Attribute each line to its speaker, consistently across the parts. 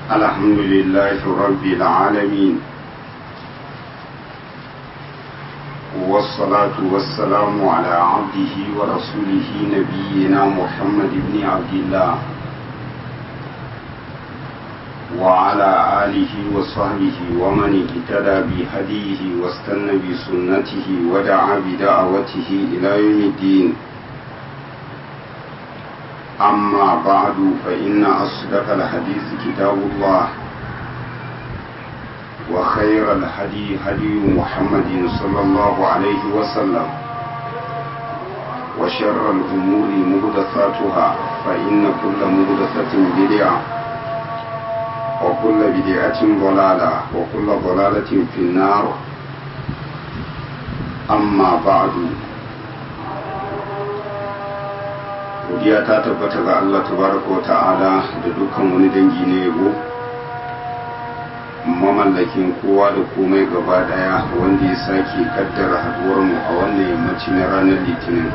Speaker 1: الحمد لله رب العالمين والصلاة والسلام على عبده ورسوله نبينا محمد بن عبد الله وعلى آله وصحبه ومن اهتدى بهديه واستنى بسنته ودعا بدعوته إلى يوم الدين أما بعد فإن أصدق الحديث كتاب الله وخير الهدي هدي محمد صلى الله عليه وسلم وشر الأمور مهدثاتها فإن كل مهدثة بدعة وكل بدعة ضلالة وكل ضلالة في النار أما بعد godiya ta tabbata ga Allah tabaraka wa ta'ala da dukkan wani dangi na yabo mamallakin kowa da komai gaba daya wanda ya sake kaddara haduwar mu a wannan yammaci na ranar litinin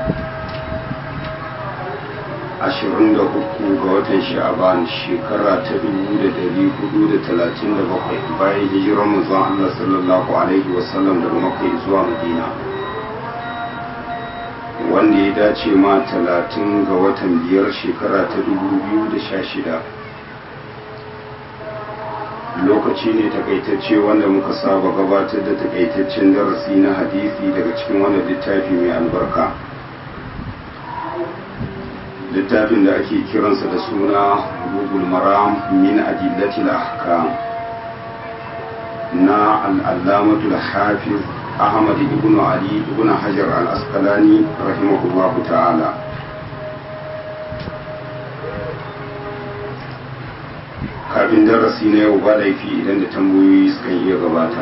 Speaker 1: 23 ga watan sha'aban shekara ta 1437 bayan hijirar manzon Allah sallallahu alaihi wasallam daga makka zuwa madina wanda ya dace ma talatin ga watan biyar shekara ta dubu biyu da sha shida lokaci ne takaitacce wanda muka saba gabatar da takaitaccen darasi na hadisi daga cikin wannan littafi mai albarka littafin da ake kiransa da suna google maram min adillatil ahkam na al'allamatul hafiz Ahmad ibn Ali ibn Hajar al-Asqalani rahimahullah ta'ala kafin darasi na yau ba laifi idan da tambayoyi suka iya gabata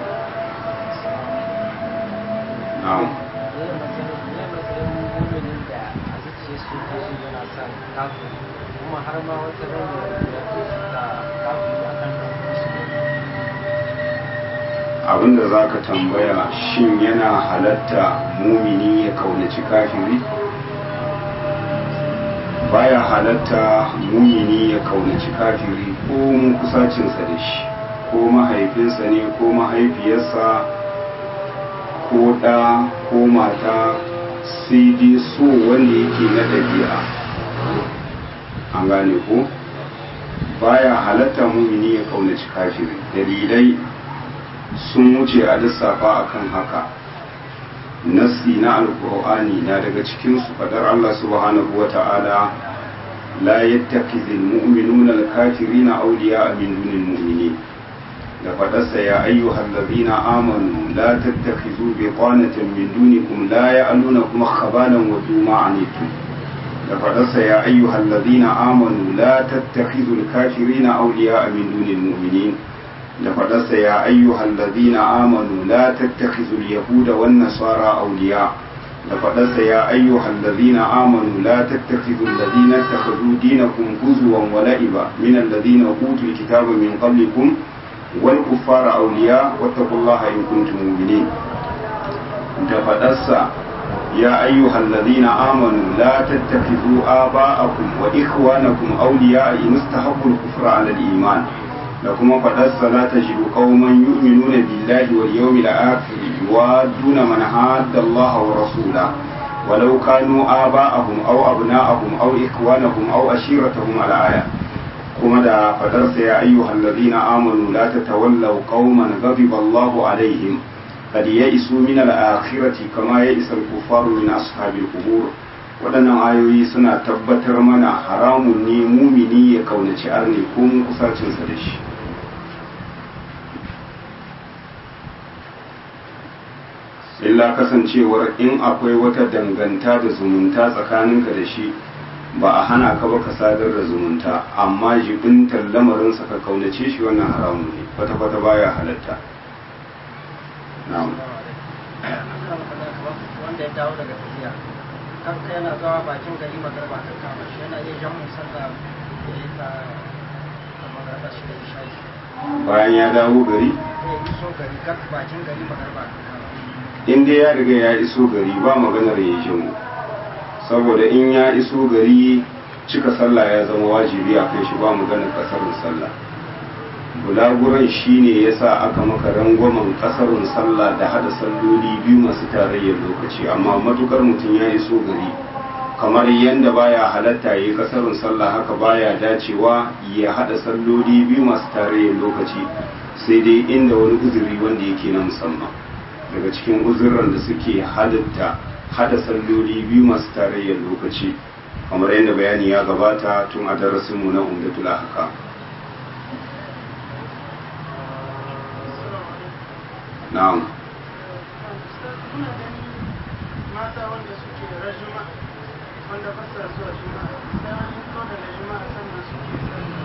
Speaker 1: na'am
Speaker 2: kuma har ma wata ranar da kafin a kan
Speaker 1: abinda za ka tambaya shin yana halatta mumini ya kaunaci kafiri baya halatta mumini ya kaunaci kafiri ko mun kusacinsa da shi ko mahaifinsa ne ko mahaifiyarsa ko ɗa ko mata sai dai so wanda yake na ɗabi'a an gane ko baya halatta mumini ya kaunaci kafiri dalilai sun wuce a lissafa akan haka nassi na alkur'ani na daga cikin su fadar Allah subhanahu wata'ala la yattakhidhul mu'minuna al-kafirina awliya'a min dunil mu'minin da fadarsa ya ayyuhal ladina amanu la tattakhidhu biqanatan min dunikum la ya'lunakum khabalan wa duma anitum da fadarsa ya ayyuhal ladina amanu la tattakhidhul kafirina awliya'a min dunil mu'minin da faɗarsa ya ayyuhal ladina amanu la tattakhizul yahuda wan nasara awliya da faɗarsa ya ayyuhal ladina amanu la tattakhizul ladina takhadhu dinakum huzwan wa la'iba min alladhina utul kitaba min qablikum wal kuffara awliya wattaqullaha in kuntum mu'minin da faɗarsa يا أيها الذين آمنوا لا تتخذوا آباءكم وإخوانكم أولياء إن استحبوا الكفر على الإيمان da kuma faɗarsa la ta shiru qauman yu'minuna billahi wal yawmil akhir yuwadduna man hadda Allah wa rasula walau kanu aba'ahum aw abna'ahum aw ikwanahum aw ashiratahum al aya kuma da faɗarsa ya ayyuhal ladina amanu la tatawallaw qauman ghadiba Allah alaihim qad ya'isu min al akhirati kama ya'isa al kuffaru min ashabil qubur waɗannan ayoyi suna tabbatar mana haramun ne mumini ya kaunaci arne ko mun kusacinsa da shi illa kasancewar in akwai wata danganta da zumunta tsakaninka da shi ba a hana ka ba ka sadar da zumunta amma jibintar lamarinsa ka kaunace shi wannan haramun ne kwata-kwata baya halatta na'am
Speaker 2: wanda ya dawo daga tafiya kanka yana zawa bakin gari magarba ta kama shi yana iya jan musalla ya yi ta magarba shi da shayi
Speaker 1: bayan ya dawo gari
Speaker 2: ya iso gari kan bakin gari magarba ta kama
Speaker 1: in dai ya riga ya iso gari ba maganar ya jimu saboda in ya iso gari cika sallah ya zama wajibi a kai shi ba maganar kasarin sallah bulaguran shine yasa aka maka rangwamen kasarun sallah da hada salloli biyu masu tarayyar lokaci amma matukar mutum ya iso gari kamar yadda baya halatta yi kasarun sallah haka baya dacewa ya hada salloli biyu masu tarayyar lokaci sai dai inda wani uzuri wanda yake na musamman daga cikin uzuran da suke halatta hada salloli biyu masu tarayyar lokaci kamar yadda bayani ya gabata tun a darasinmu na umdatul ahkam na'am
Speaker 2: mata wanda suke rajuma wanda ba sa zuwa juma'a sai an fito daga juma'a sannan suke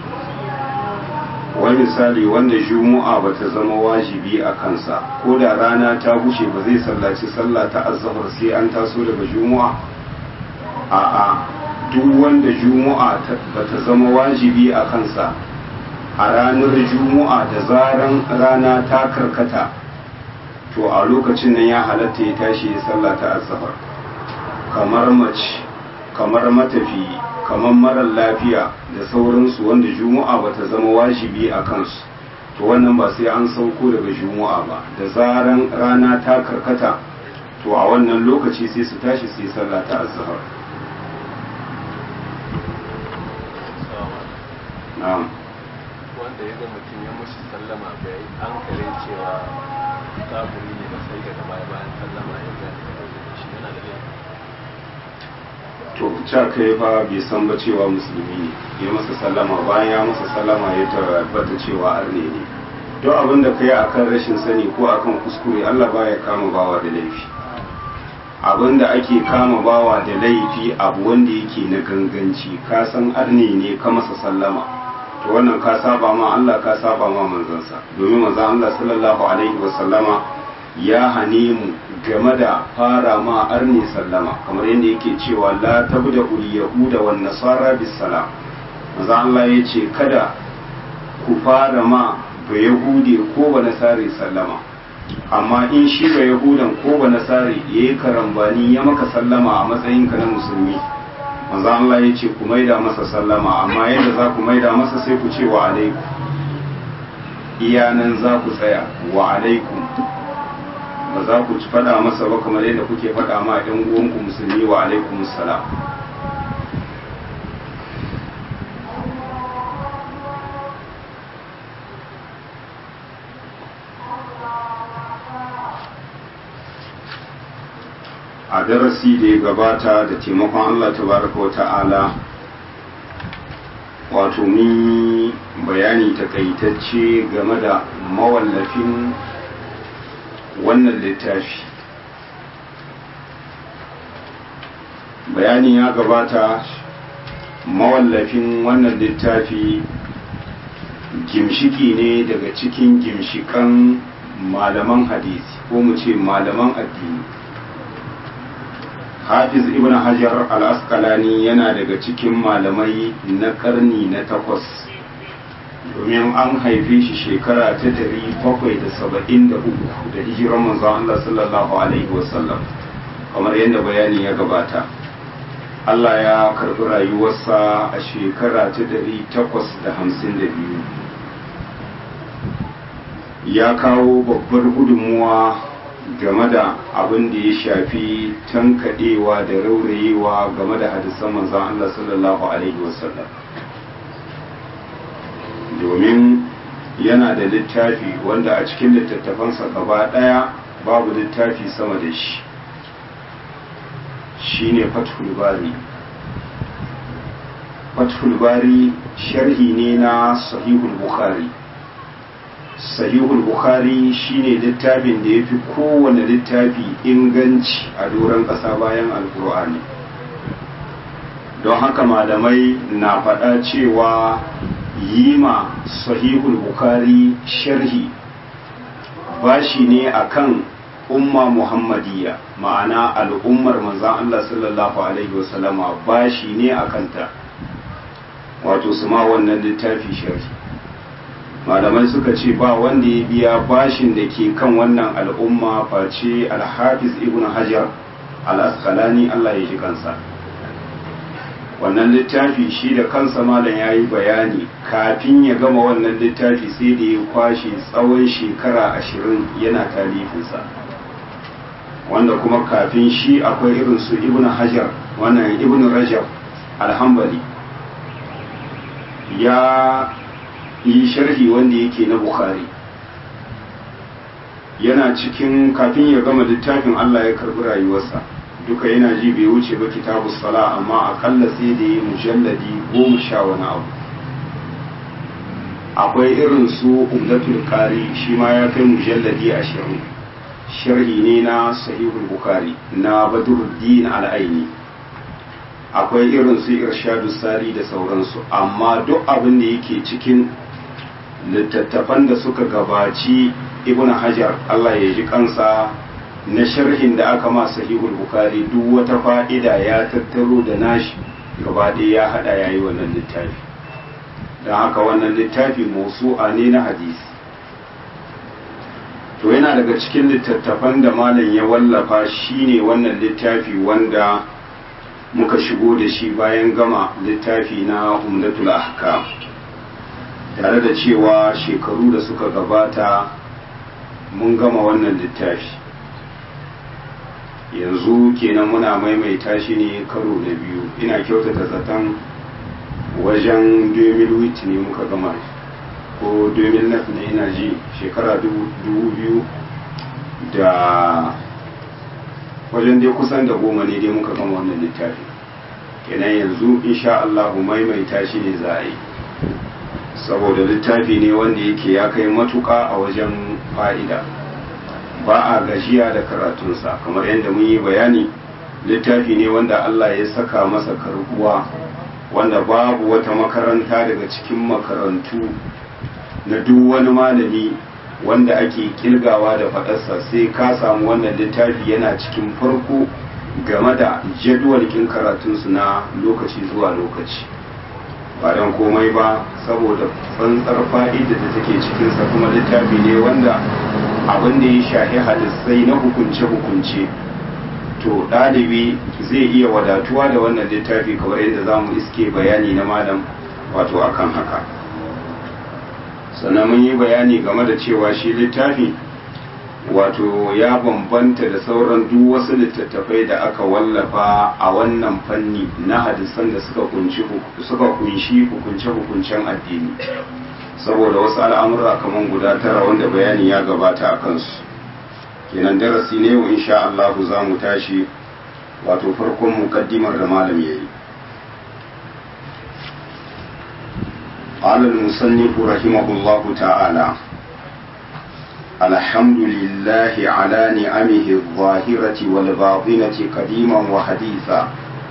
Speaker 1: wani misali wanda juma'a ba ta zama wajibi a kansa ko da rana ta bushe ba zai sallaci sallah ta azzahar sai an taso daga juma'a a'a duk wanda juma'a ba ta zama wajibi a kansa a ranar juma'a da zaran rana ta karkata to a lokacin nan ya halatta ya tashi ya sallah ta azzahar kamar mace kamar matafi kamar marar lafiya da sauransu wanda juma'a ba ta zama wajibi a kansu to wannan ba sai an sauko daga juma'a ba da zaran rana ta karkata to a wannan lokaci sai su tashi su yi sallah ta azzahar na'am
Speaker 3: wanda ya ga mutum ya mushi sallama bai an kare cewa kafiri ne ba sai daga baya bayan sallama ya ga shi yana da laifi
Speaker 1: to ca kai fa bai san ba cewa musulmi ne ya masa sallama bayan ya masa sallama ya tabbata cewa arne ne duk abin da kai akan rashin sani ko akan kuskure Allah baya kama bawa da laifi abin da ake kama bawa da laifi abu wanda yake na ganganci ka san arne ne ka masa sallama to wannan ka saba ma Allah ka saba ma manzansa domin manzon Allah sallallahu alaihi wa sallama ya hane mu game da fara ma arni sallama kamar yadda yake cewa la tabda ul yahuda wan nasara bis salam manzo Allah ya ce kada ku fara ma ba yahudi ko ba nasari sallama amma in shi ba yahudan ko ba nasari yayi karambani ya maka sallama a matsayin ka na musulmi manzo Allah ya ce ku maida masa sallama amma yadda za ku maida masa sai ku ce wa alaikum iyanan za ku tsaya wa alaikum ba za ku faɗa masa ba kamar yadda kuke faɗa ma ɗan uwanku musulmi wa alaikum salam a darasi da ya gabata da taimakon Allah tabaraka wa ta'ala wato mun bayani takaitacce game da mawallafin wannan littafi bayani ya gabata mawallafin wannan littafi gimshiki ne daga cikin gimshikan malaman hadisi ko mu ce malaman addini hafiz ibn hajar al-asqalani yana daga cikin malamai na karni na takwas domin an haife shi shekara ta dari bakwai da saba'in da uku da hijiran manzon Allah sallallahu alaihi wasallam kamar yadda bayani ya gabata Allah ya karɓi rayuwarsa a shekara ta dari takwas da hamsin da biyu ya kawo babbar gudunmuwa game da abin da ya shafi tankaɗewa da raurayewa game da hadisan manzon Allah sallallahu alaihi wasallam domin yana da littafi wanda a cikin littattafansa gaba ɗaya babu littafi sama da shi shine fathul bari fathul bari sharhi ne na sahihul bukhari sahihul bukhari shine littafin da ya fi kowane littafi inganci a doron ƙasa bayan alkur'ani don haka malamai na faɗa cewa yi ma sahihul bukhari sharhi bashi ne akan umma muhammadiyya ma'ana al'ummar manzan Allah sallallahu alaihi wasallama bashi ne a kanta wato su ma wannan littafi sharhi malamai suka ce ba wanda ya biya bashin da ke kan wannan al'umma face alhafiz ibn hajar al-asqalani Allah ya ji kansa wannan littafi shi da kansa malam ya yi bayani kafin ya gama wannan littafi sai da ya kwashe tsawon shekara ashirin yana talifinsa wanda kuma kafin shi akwai irin su ibn hajar wannan ibn rajab alhambali ya yi sharhi wanda yake na bukhari yana cikin kafin ya gama littafin allah ya karbi rayuwarsa duka yana ji bai wuce ba kitabu sala amma akalla sai da yi mujalladi goma sha wani abu akwai irin su umdatul qari shi ma ya kai mujalladi ashirin sharhi ne na sahihul bukhari na badruddin al-aini akwai irin su irshadu sari da sauransu amma duk abin da yake cikin littattafan da suka gabaci ibn hajar Allah ya ji kansa na sharhin da aka ma sahihul bukhari duk wata fa'ida ya tattaro da nashi gaba ɗaya ya haɗa yayi wannan littafi don haka wannan littafi mausu'a ne na hadisi to yana daga cikin littattafan da malam ya wallafa shine wannan littafi wanda muka shigo da shi bayan gama littafi na umdatul ahkam tare da cewa shekaru da suka gabata mun gama wannan littafi yanzu kenan muna maimaita shi ne karo na biyu ina kyautata zaton wajen 2008 ne muka gama ko 2009 ne ina ji shekara 2000 da wajen dai kusan da goma ne dai muka gama wannan littafi kenan yanzu insha Allah maimaita shi ne za a yi saboda littafi ne wanda yake ya kai matuka a wajen fa'ida ba a gajiya da karatunsa kamar yadda mun yi bayani littafi ne wanda Allah ya saka masa karbuwa wanda babu wata makaranta daga cikin makarantu na duk wani malami wanda ake kilgawa da faɗarsa sai ka samu wannan littafi yana cikin farko game da jadwalkin karatunsu na lokaci zuwa lokaci ba don komai ba saboda tsantsar fa'ida da take cikinsa kuma littafi ne wanda abin da ya shahi hadisai na hukunce-hukunce to ɗalibi zai iya wadatuwa da wannan littafi kamar yadda za mu iske bayani na malam wato akan haka sannan mun yi bayani game da cewa shi littafi wato ya bambanta da sauran duk wasu littattafai da aka wallafa a wannan fanni na hadisan da suka kunshi suka kunshi hukunce-hukuncen addini saboda wasu al'amura kamar guda tara wanda bayani ya gabata a kansu kenan darasi ne yau insha Allah za mu tashi wato farkon mukaddimar da malam yayi قال المصنف رحمه الله تعالى الحمد لله على نعمه الظاهرة والباطنة قديما وحديثا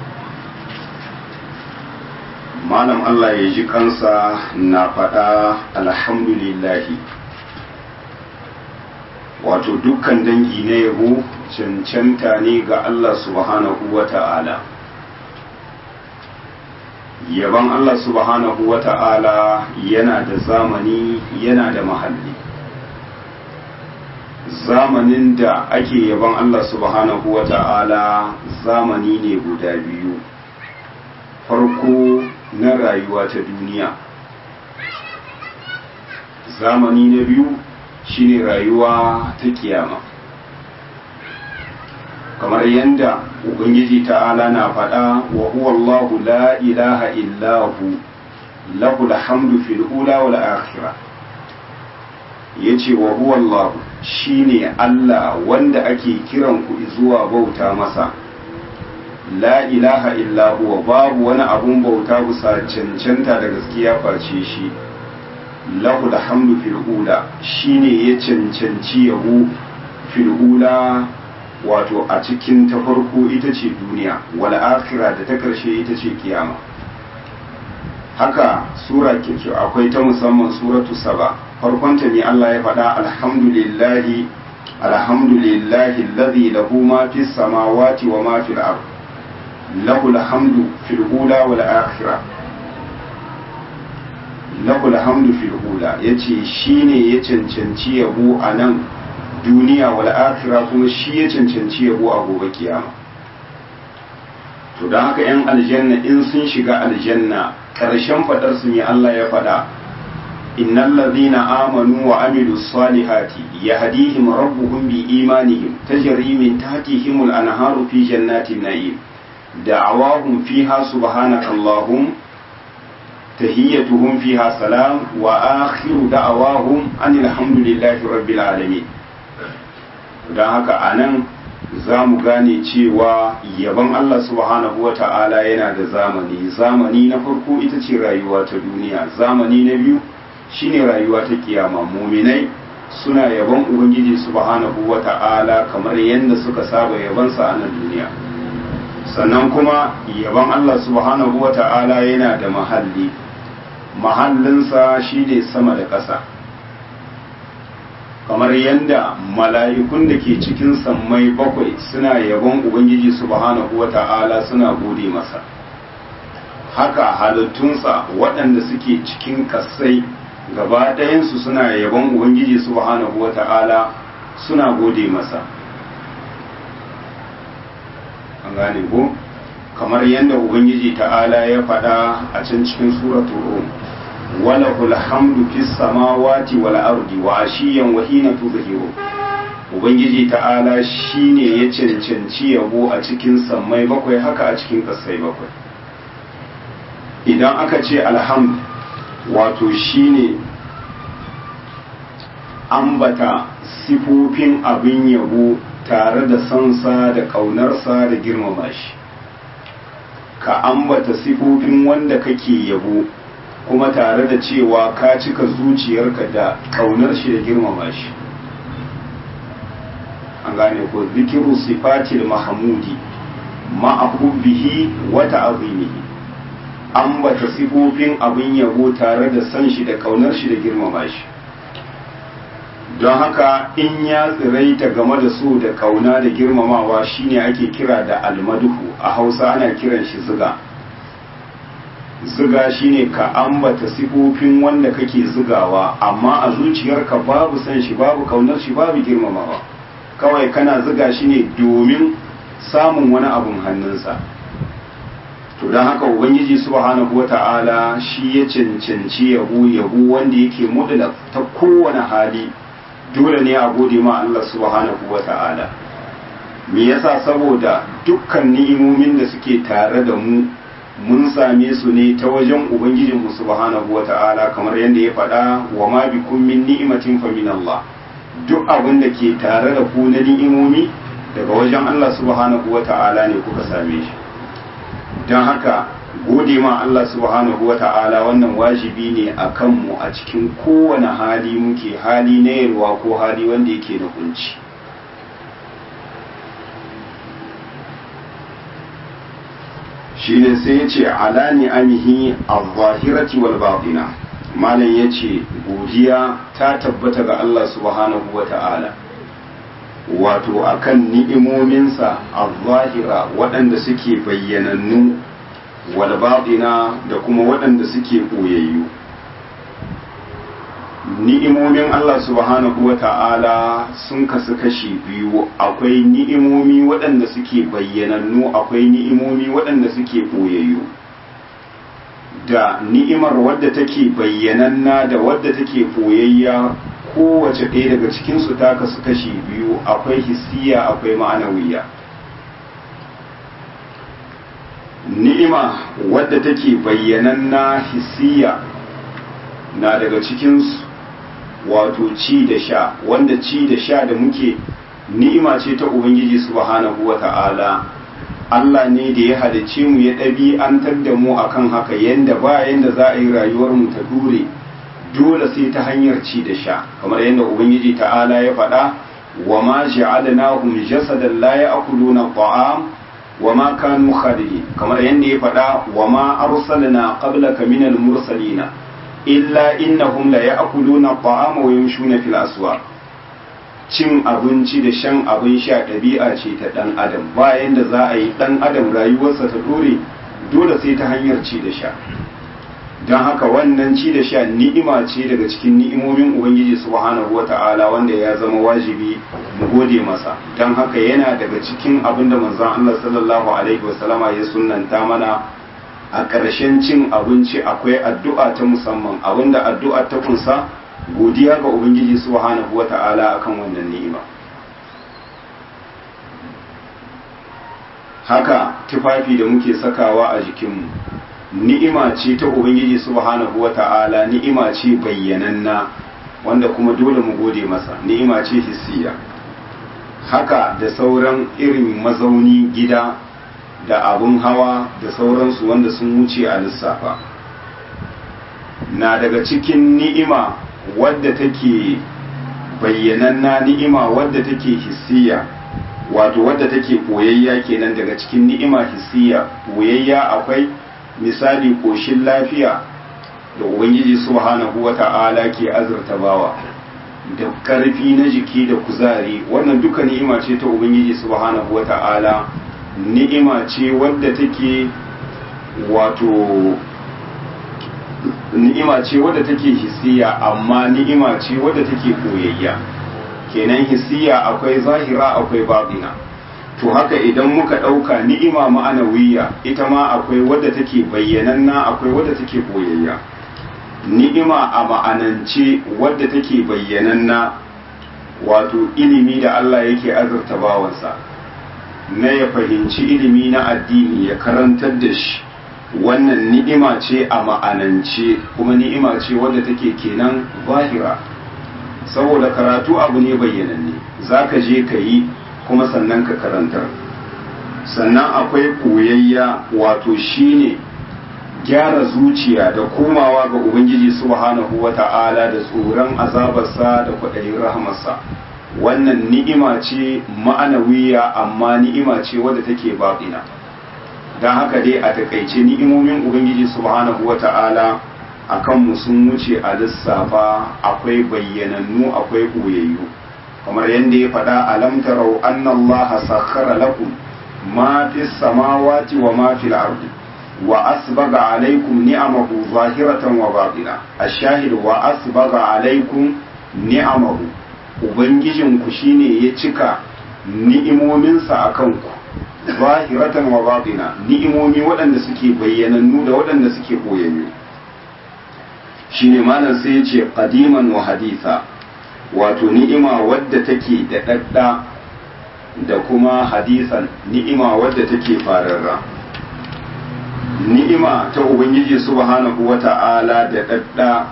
Speaker 1: malam Allah ya ji kansa na faɗa alhamdulillahi wato dukkan dangi na yabo cancanta ne ga Allah subhanahu wa ta'ala yaban Allah subhanahu wa ta'ala yana da zamani yana da mahalli zamanin da ake yaban Allah subhanahu wa ta'ala zamani ne guda biyu farko na rayuwa ta duniya zamani na biyu shine rayuwa ta kiyama kamar yadda ubangiji ta'ala na faɗa wa huwa Allahu la ilaha illahu lahu alhamdu fil ula wal akhirah yace wa huwa Allah shine Allah wanda ake kiran ku zuwa bauta masa la ilaha illa huwa babu wani abun bauta bisa cancanta da gaskiya face shi lahu alhamdu fil ula shine ya cancanci yabo fil ula wato a cikin ta farko ita ce duniya wal akhira da ta karshe ita ce kiyama haka sura ke akwai ta musamman suratu saba farkon ta ne Allah ya faɗa alhamdulillahi alhamdulillahi alladhi lahu ma fis samawati wa ma fil ard lahu alhamdu fil ula wal akhirah lahu alhamdu fil ula yace shine ya cancanci yabo a nan duniya wal akhira kuma shi ya cancanci yabo a gobe kiyama to don haka 'yan aljanna in sun shiga aljanna ƙarshen faɗar su ne Allah ya faɗa innal ladhina amanu wa amilu salihati yahdihim rabbuhum bi imanihim tajri min tahtihim al anharu fi jannatin na'im da'awahum fiha subhanakallahum tahiyyatuhum fiha salam wa akhiru da'awahum anil hamdulillahi rabbil alamin don haka anan za mu gane cewa yabon Allah subhanahu wa ta'ala yana da zamani zamani na farko ita ce rayuwa ta duniya zamani na biyu shine rayuwa ta kiyama muminai suna yabon ubangiji subhanahu wa ta'ala kamar yadda suka saba yabonsa a nan duniya sannan kuma yabon Allah subhanahu wa ta'ala yana da mahalli mahallinsa shine sama da ƙasa kamar yadda mala'ikun da ke cikin sammai bakwai suna yabon ubangiji subhanahu wa ta'ala suna gode masa haka halittunsa waɗanda suke cikin kasai gaba ɗayansu suna yabon ubangiji subhanahu wa ta'ala suna gode masa an gane ko kamar yadda ubangiji ta'ala ya faɗa a can cikin suratul rum وله الحمد في السماوات والأرض وعشيا وحين تظهرون Ubangiji ta'ala shi ne ya cancanci yabo a cikin sammai bakwai haka a cikin kasai bakwai. Idan aka ce alhamd wato shi ne ambata sifofin abin yabo tare da sansa da ƙaunarsa da girmama shi. Ka ambata sifofin wanda kake yabo kuma tare da cewa ka cika zuciyarka da kaunar shi da girmama shi an gane ko zikiru sifatil mahamudi ma'ahubihi wa ta'azimihi ambata sifofin abin yabo tare da san shi da kaunar shi da girmama shi don haka in ya tsiraita game da so da kauna da girmamawa shine ake kira da almaduhu a hausa ana kiran shi ziga ziga shine ka ambata sifofin wanda kake zigawa amma a zuciyarka babu san shi babu kaunar shi babu girmamawa kawai kana ziga shi ne domin samun wani abun hannunsa to don haka ubangiji subhanahu wata'ala shi ya cancanci yabo yabo wanda yake mudula ta kowane hali dole ne a gode ma Allah subhanahu wata'ala me yasa saboda dukkan ni'imomin da suke tare da mu mun same su ne ta wajen ubangijinmu subhanahu wata'ala kamar yadda ya faɗa wa ma bikum min ni'matin fa min Allah duk abin da ke tare da ku na ni'imomi daga wajen Allah subhanahu wata'ala ne kuka same shi don haka gode ma Allah subhanahu wata'ala wannan wajibi ne a kanmu a cikin kowane hali muke hali na yalwa ko hali wanda yake da kunci shine sai ya ce ala ni'amihi al-zahirati wal batina malam ya ce godiya ta tabbata ga Allah subhanahu wa ta'ala wato akan ni'imominsa al-zahira waɗanda suke bayyanannu wal batina da kuma waɗanda suke ɓoyayyu ni'imomin Allah subhanahu wa ta'ala sun kasu kashi biyu akwai ni'imomi waɗanda suke bayyanannu akwai ni'imomi waɗanda suke ɓoyayyu da ni'imar wadda take bayyananna da wadda take ɓoyayya kowace ɗaya daga cikinsu ta kasu kashi biyu akwai hissiya akwai ma'anawiya ni'ima wadda take bayyananna hissiya na daga cikinsu wato ci da sha wanda ci da sha da muke ni'ima ce ta ubangiji subhanahu wa ta'ala Allah ne da ya halicce mu ya ɗabi'antar da mu akan haka yanda ba yanda za a yi rayuwar mu ta dure dole sai ta hanyar ci da sha kamar yadda ubangiji ta'ala ya faɗa wa ma ja'alnahum jasadan la ya'kuluna ta'am wa ma kanu khalidin kamar yadda ya faɗa wa ma arsalna qablaka minal mursalina illa innahum la ya'kuluna ta'ama wa yamshuna fil aswaq cin abinci da shan abin sha ɗabi'a ce ta ɗan adam bayan da za a yi ɗan adam rayuwarsa ta ɗore dole sai ta hanyar ci da sha don haka wannan ci da sha ni'ima ce daga cikin ni'imomin ubangiji subhanahu wata'ala wanda ya zama wajibi mu gode masa don haka yana daga cikin abin da manzon Allah sallallahu alaihi wasallama ya sunnanta mana a ƙarshen cin abinci akwai addu'a ta musamman abinda addu'a ta kunsa godiya ga ubangiji subhanahu wata'ala akan wannan ni'ima haka tufafi da muke sakawa a jikinmu ni'ima ce ta ubangiji subhanahu wata'ala ni'ima ce bayyananna wanda kuma dole mu gode masa ni'ima ce hissiya haka da sauran irin mazauni gida da abun hawa da sauransu wanda sun wuce a lissafa na daga cikin ni'ima wadda take bayyananna ni'ima wadda take hissiya wato wadda take koyayya kenan daga cikin ni'ima hissiya koyayya akwai misali koshin lafiya da ubangiji subhanahu wata'ala ke azurta bawa da karfi na jiki da kuzari wannan duka ni'ima ce ta ubangiji subhanahu wata'ala ni'ima ce wadda take wato ni'ima ce wadda take hissiya amma ni'ima ce wadda take koyayya kenan hissiya akwai zahira akwai batina to haka idan muka ɗauka ni'ima ma'anawiya ita ma akwai wadda take bayyananna akwai wadda take koyayya ni'ima a ma'anance wadda take bayyananna wato ilimi da Allah yake azurta bawansa na ya fahimci ilimi na addini ya karantar da shi wannan ni'ima ce a ma'anance kuma ni'ima ce wadda take kenan zahira saboda karatu abu ne bayyananne za ka je ka yi kuma sannan ka karantar sannan akwai koyayya wato shine gyara zuciya da komawa ga ubangiji subhanahu wata'ala da tsoron azabarsa da kwaɗayin rahamarsa wannan ni'ima ce ma'anawiya amma ni'ima ce wadda take baɗina don haka dai a takaice ni'imomin ubangiji subhanahu wata'ala a kanmu sun wuce a lissafa akwai bayyanannu akwai ɓoyayyu kamar yadda ya faɗa alam tarau annallaha sakhara lakum ma fi samawati wa ma fil ardi wa asbaga alaikum ni'amahu zahiratan wa batina ash-shahid wa asbaga alaikum ni'amahu ubangijinku shine ya cika ni'imominsa a kanku zahiratan wa batina ni'imomi waɗanda suke bayyanannu da waɗanda suke koyayyu shine malam sai ya ce qadiman wa haditha wato ni'ima wadda take da dadda da kuma hadisan ni'ima wadda take fararra ni'ima ta ubangiji subhanahu wata'ala da dadda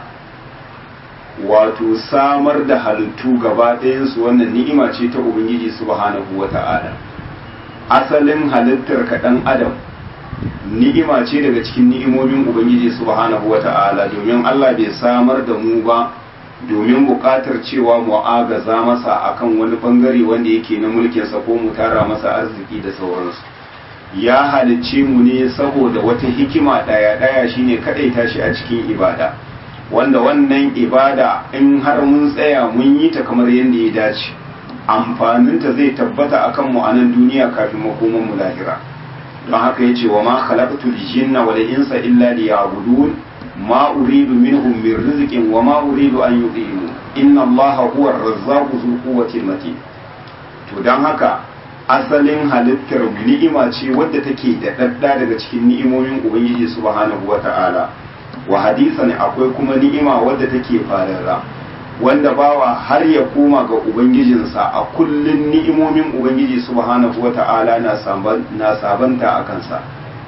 Speaker 1: wato samar da halittu gaba ɗayansu wannan ni'ima ce ta ubangiji subhanahu wata'ala asalin halittar ka ɗan adam ni'ima ce daga cikin ni'imomin ubangiji subhanahu wata'ala domin Allah bai samar da mu ba domin buƙatar cewa mu agaza masa akan wani bangare wanda yake na mulkinsa ko mu tara masa arziki da sauransu ya halicce mu ne saboda wata hikima ɗaya ɗaya shine kaɗaita shi a cikin ibada wanda wannan ibada in har mun tsaya mun yi ta kamar yadda ya dace amfaninta zai tabbata akan mu a nan duniya kafin makoman mu lahira don haka yace wa ma khalaqtul jinna wal insa illa liya'budun ma uridu minhum min rizqin wa ma uridu an yut'imun inna allaha huwa ar-razzaqu dhul quwwati matin to don haka asalin halittar ni'ima ce wadda take da dadda daga cikin ni'imomin ubangiji subhanahu wata'ala wa hadisan akwai kuma ni'ima wadda take fararra wanda bawa har ya koma ga ubangijinsa a kullun ni'imomin ubangiji subhanahu wata'ala na sabanta a kansa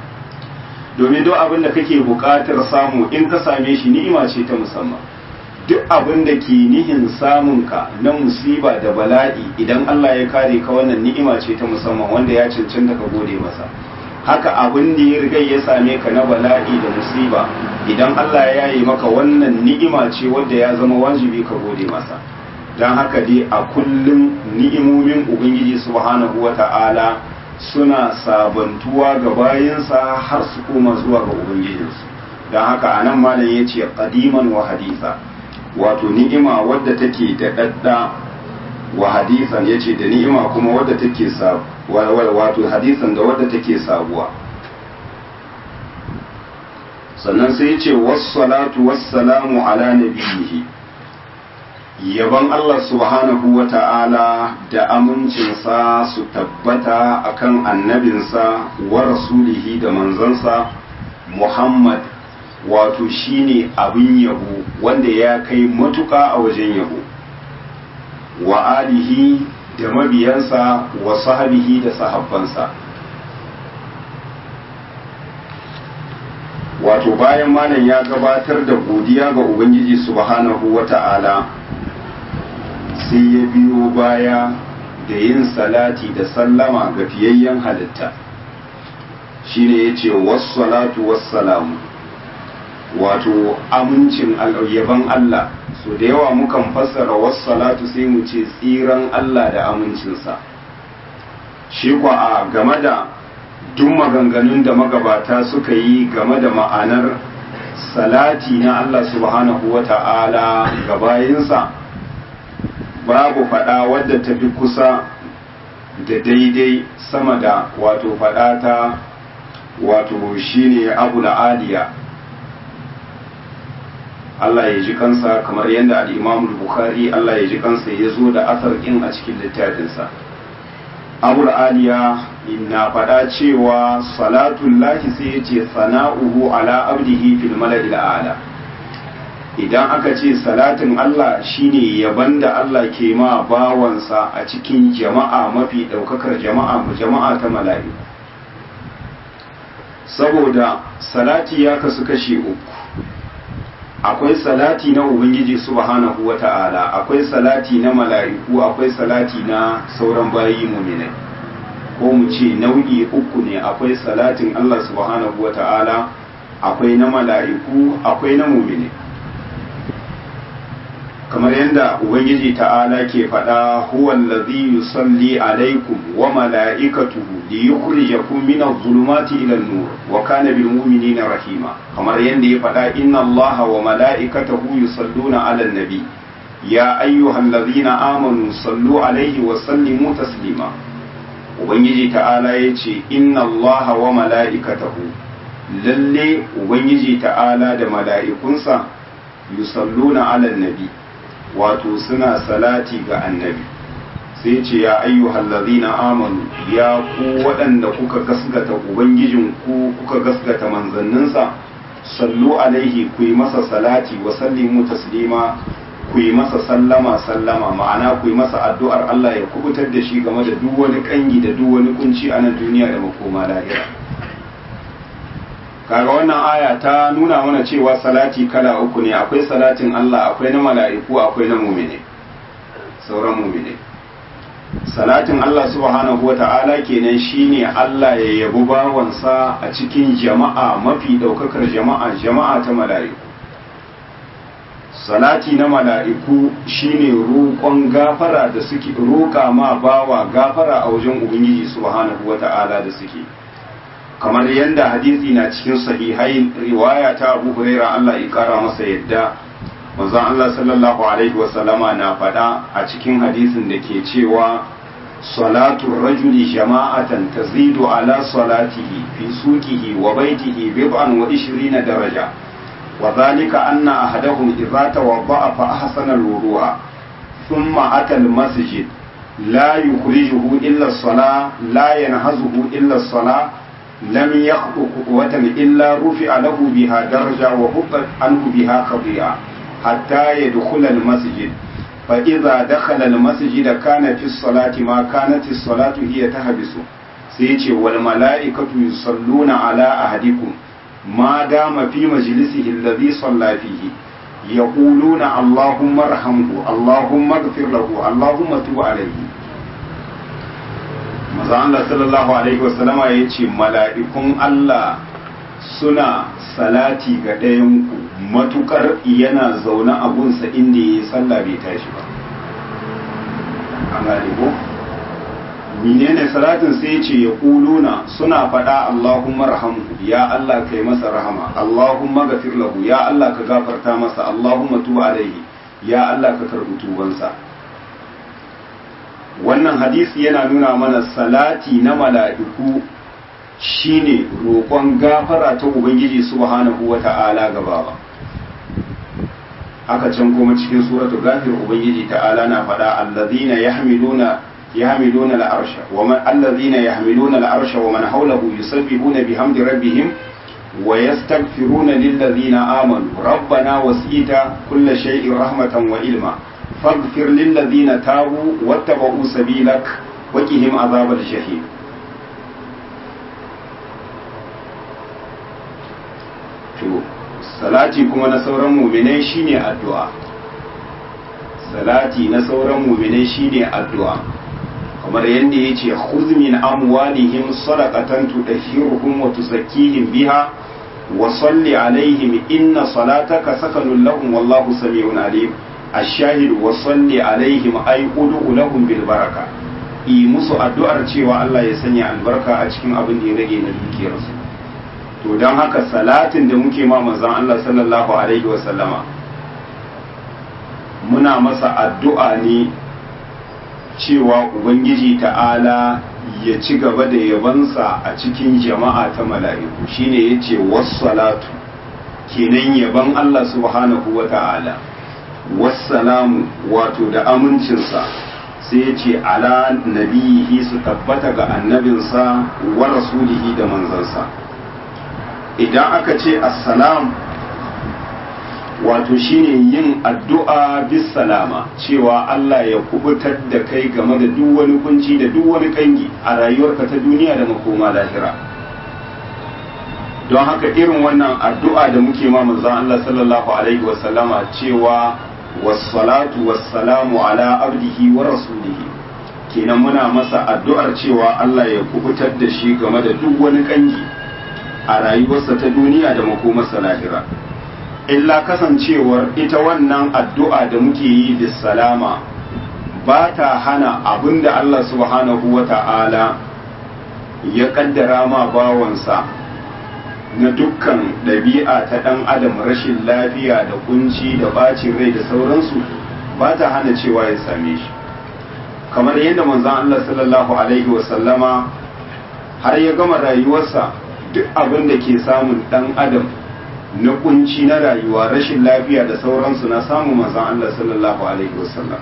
Speaker 1: domin duk abin da kake buƙatar samu in ka same shi ni'ima ce ta musamman duk abin da ke nihin samunka na musiba da bala'i idan Allah ya kare ka wannan ni'ima ce ta musamman wanda ya cancanta ka gode masa haka abin da ya riga ya same ka na bala'i da musiba idan Allah ya yi maka wannan ni'ima ce wadda ya zama wajibi ka gode masa don haka dai a kullum ni'imomin ubangiji subhanahu wata'ala suna sabantuwa ga bayansa har su koma zuwa ga ubangijinsu don haka a nan malam ya ce qadiman wa haditha wato ni'ima wadda take da dadda wa hadisan ya ce da ni'ima kuma wadda take wato hadisan da wadda take sabuwa sannan sai ce wassalatu wassalamu ala nabiyihi yaban Allah subhanahu wa ta'ala da amincinsa su tabbata akan annabinsa wa rasulihi da manzansa Muhammad wato shine abin yabo wanda ya kai matuƙa a wajen yabo wa alihi da mabiyansa wa sahabihi da sahabbansa wato bayan malam ya gabatar da godiya ga ubangiji subhanahu wa ta'ala sai ya biyo baya da yin salati da sallama ga fiyayyen halitta shine ya ce wassalatu wassalamu wato amincin yaban Allah so da yawa mukan fassara wassalatu sai mu ce tsiran Allah da amincinsa shi kwa a game da duk maganganun da magabata suka yi game da ma'anar salati na Allah subhanahu wa ta'ala ga bayinsa babu faɗa wadda ta fi kusa da daidai sama da wato faɗa ta wato shine abu aliya Allah ya ji kansa kamar yadda al-Imam Bukhari Allah ya ji kansa ya zo da asar ɗin a cikin littafinsa abu aliya na faɗa cewa salatun lahi sai ya ce sana'uhu ala abdihi fil mala'il a'la idan aka ce salatin Allah shine yaban da Allah ke ma bawansa a cikin jama'a mafi ɗaukakar jama'a jama'a ta mala'iku saboda salati ya kasu kashe uku akwai salati na ubangiji subhanahu wata'ala akwai salati na mala'iku akwai salati na sauran bayi muminai ko mu ce nau'i uku ne akwai salatin Allah subhanahu wata'ala akwai na mala'iku akwai na muminai kamar yadda ubangiji ta'ala ke faɗa huwa allazi yusalli alaikum wa mala'ikatuhu li yukhrijakum min adh-dhulumati ila an-nur wa kana bil mu'minina rahima kamar yadda ya faɗa inna allaha wa mala'ikatahu yusalluna 'alan nabi ya ayyuhallazina amanu sallu alaihi wa sallimu taslima ubangiji ta'ala yace inna allaha wa mala'ikatahu lalle ubangiji ta'ala da mala'ikunsa yusalluna 'alan nabi wato suna salati ga annabi sai ce ya ayyuhal ladhina amanu ya ku waɗanda kuka gasgata ubangijin ku kuka gasgata manzanninsa sallu alaihi ku yi masa salati wa sallimu taslima ku yi masa sallama sallama ma'ana ku yi masa addu'ar Allah ya kubutar da shi game da duk wani kangi da duk wani kunci a nan duniya da makoma lahira kaga wannan aya ta nuna mana cewa salati kala uku ne akwai salatin Allah akwai na mala'iku akwai na mumine sauran mumine salatin Allah subhanahu wa ta'ala kenan shine Allah ya yabi bawansa a cikin jama'a mafi daukakar jama'a jama'a ta mala'iku salati na mala'iku shine roƙon gafara da suke roƙa ma bawa gafara a wajen ubangiji subhanahu wa ta'ala da suke kamar yadda hadisi na cikin sahihai riwaya ta Abu Huraira Allah ya kara masa yadda manzon Allah sallallahu alaihi wa sallama na faɗa a cikin hadisin da ke cewa salatu rajuli jama'atan tazidu ala salatihi fi suqihi wa baitihi bid'an wa 20 daraja wa dhalika anna ahadahum idza tawadda'a fa ahsana al-wudu'a thumma ata al-masjid la yukhrijuhu illa as-salah la yanhazuhu illa as-salah لم يخطو خطوة إلا رفع له بها درجة وحبت عنه بها خطيئة حتى يدخل المسجد فإذا دخل المسجد كان في الصلاة ما كانت الصلاة هي تهبس سيتي والملائكة يصلون على أحدكم ما دام في مجلسه الذي صلى فيه يقولون اللهم ارحمه اللهم اغفر له اللهم تب عليه maza Allah sallallahu alaihi wasallama ya ce mala'ikun Allah suna salati ga ɗayanku matukar yana zaune a gunsa inda ya yi sallah bai tashi ba an gane ko menene salatin sai ce ya kuluna suna faɗa Allahumma rahamhu ya Allah kai masa rahama Allahumma gafir lahu ya Allah ka gafarta masa Allahumma tu alaihi ya Allah ka karɓi tubansa wannan hadisi yana nuna mana salati na mala'iku shine roƙon gafara ta ubangiji subhanahu wata'ala ga bawa haka can kuma cikin suratu gafir ubangiji ta'ala na faɗa allazina yahmiluna yahmiluna al'arsha wa man allazina yahmiluna al'arsha wa man hawlahu yusabbihuna bihamdi rabbihim wa yastaghfiruna lillazina amanu rabbana wasita kulla shay'in rahmatan wa ilma faghfir lillazina tabu wattaba'u sabilak wa qihim azabal jahim to salati kuma na sauran muminai shine addu'a salati na sauran muminai shine addu'a kamar yadda ya ce min amwalihim sadaqatan tudahhiruhum wa tuzakkihim biha wa salli alaihim inna salataka sakanun lahum wallahu sami'un alim ash-shahid wa salli alaihim ay ud'u lahum bil baraka yi musu addu'ar cewa Allah ya sanya albarka a cikin abin da ya rage na dukiyarsu to don haka salatin da muke ma manzon Allah sallallahu alaihi wa sallama muna masa addu'a ne cewa ubangiji ta'ala ya ci gaba da yabansa a cikin jama'a ta mala'iku shine yace wassalatu kenan yaban Allah subhanahu wa ta'ala wassalamu wato da amincinsa sai ya ce ala nabiyihi su tabbata ga annabinsa wa rasulihi da manzansa idan aka ce assalam wato shine yin addu'a bis salama cewa Allah ya kubutar da kai game da duk wani kunci da duk wani kangi a rayuwarka ta duniya da makoma lahira don haka irin wannan addu'a da muke ma manzon Allah sallallahu alaihi wasallama cewa wassalatu wassalamu ala abdihi wa rasulihi kenan muna masa addu'ar cewa Allah ya kubutar da shi game da duk wani kangi a rayuwarsa ta duniya da makomarsa lahira illa kasancewar ita wannan addu'a da muke yi bis salama ba ta hana abinda Allah subhanahu wa ta'ala ya kaddara ma bawansa na dukkan ɗabi'a ta ɗan adam rashin lafiya da kunci da bacin rai da sauransu ba ta hana cewa ya same shi kamar yadda manzon Allah sallallahu alaihi wasallama har ya gama rayuwarsa duk abin da ke samun ɗan adam na kunci na rayuwa rashin lafiya da sauransu na samun manzon Allah sallallahu alaihi wasallam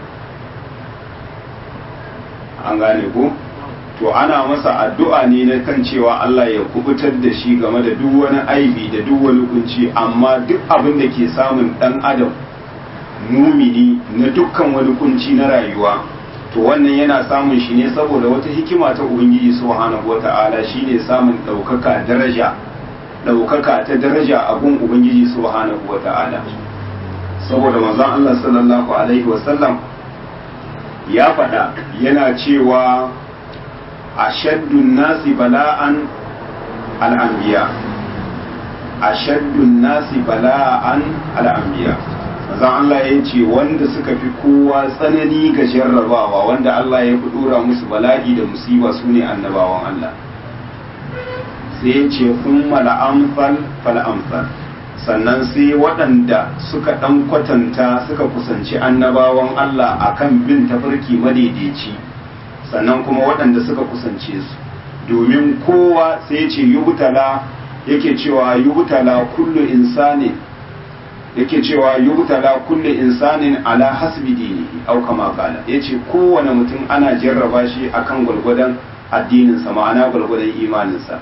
Speaker 1: an gane ko? to ana masa addu'a ne na kan cewa Allah ya kubutar da shi game da duk wani aibi da duk wani kunci amma duk abin da ke samun dan adam mumini na dukkan wani kunci na rayuwa to wannan yana samun shi ne saboda wata hikima ta ubangiji subhanahu wata'ala shine samun ɗaukaka daraja ɗaukaka ta daraja a gun ubangiji subhanahu wata'ala saboda manzon Allah sallallahu alaihi wasallam ya faɗa yana cewa ashaddun nasi bala'an al'ambiya ashaddun nasi bala'an al'ambiya zan Allah ya ce wanda suka fi kowa tsanani ga jarrabawa wanda Allah ya fi dora musu bala'i da musiba su ne annabawan Allah sai ya ce sun mala'amfal fal'amfal sannan sai waɗanda suka ɗan kwatanta suka kusanci annabawan Allah akan bin tafarki madaidaici sannan kuma waɗanda suka kusance su domin kowa sai ce yubtala yake cewa yubtala kullu insani yake cewa yubtala kullu insanin ala hasbi dinihi au kama kala yace kowane mutum ana jarraba shi akan gwargwadon addinin sa ma'ana gwargwadon imanin sa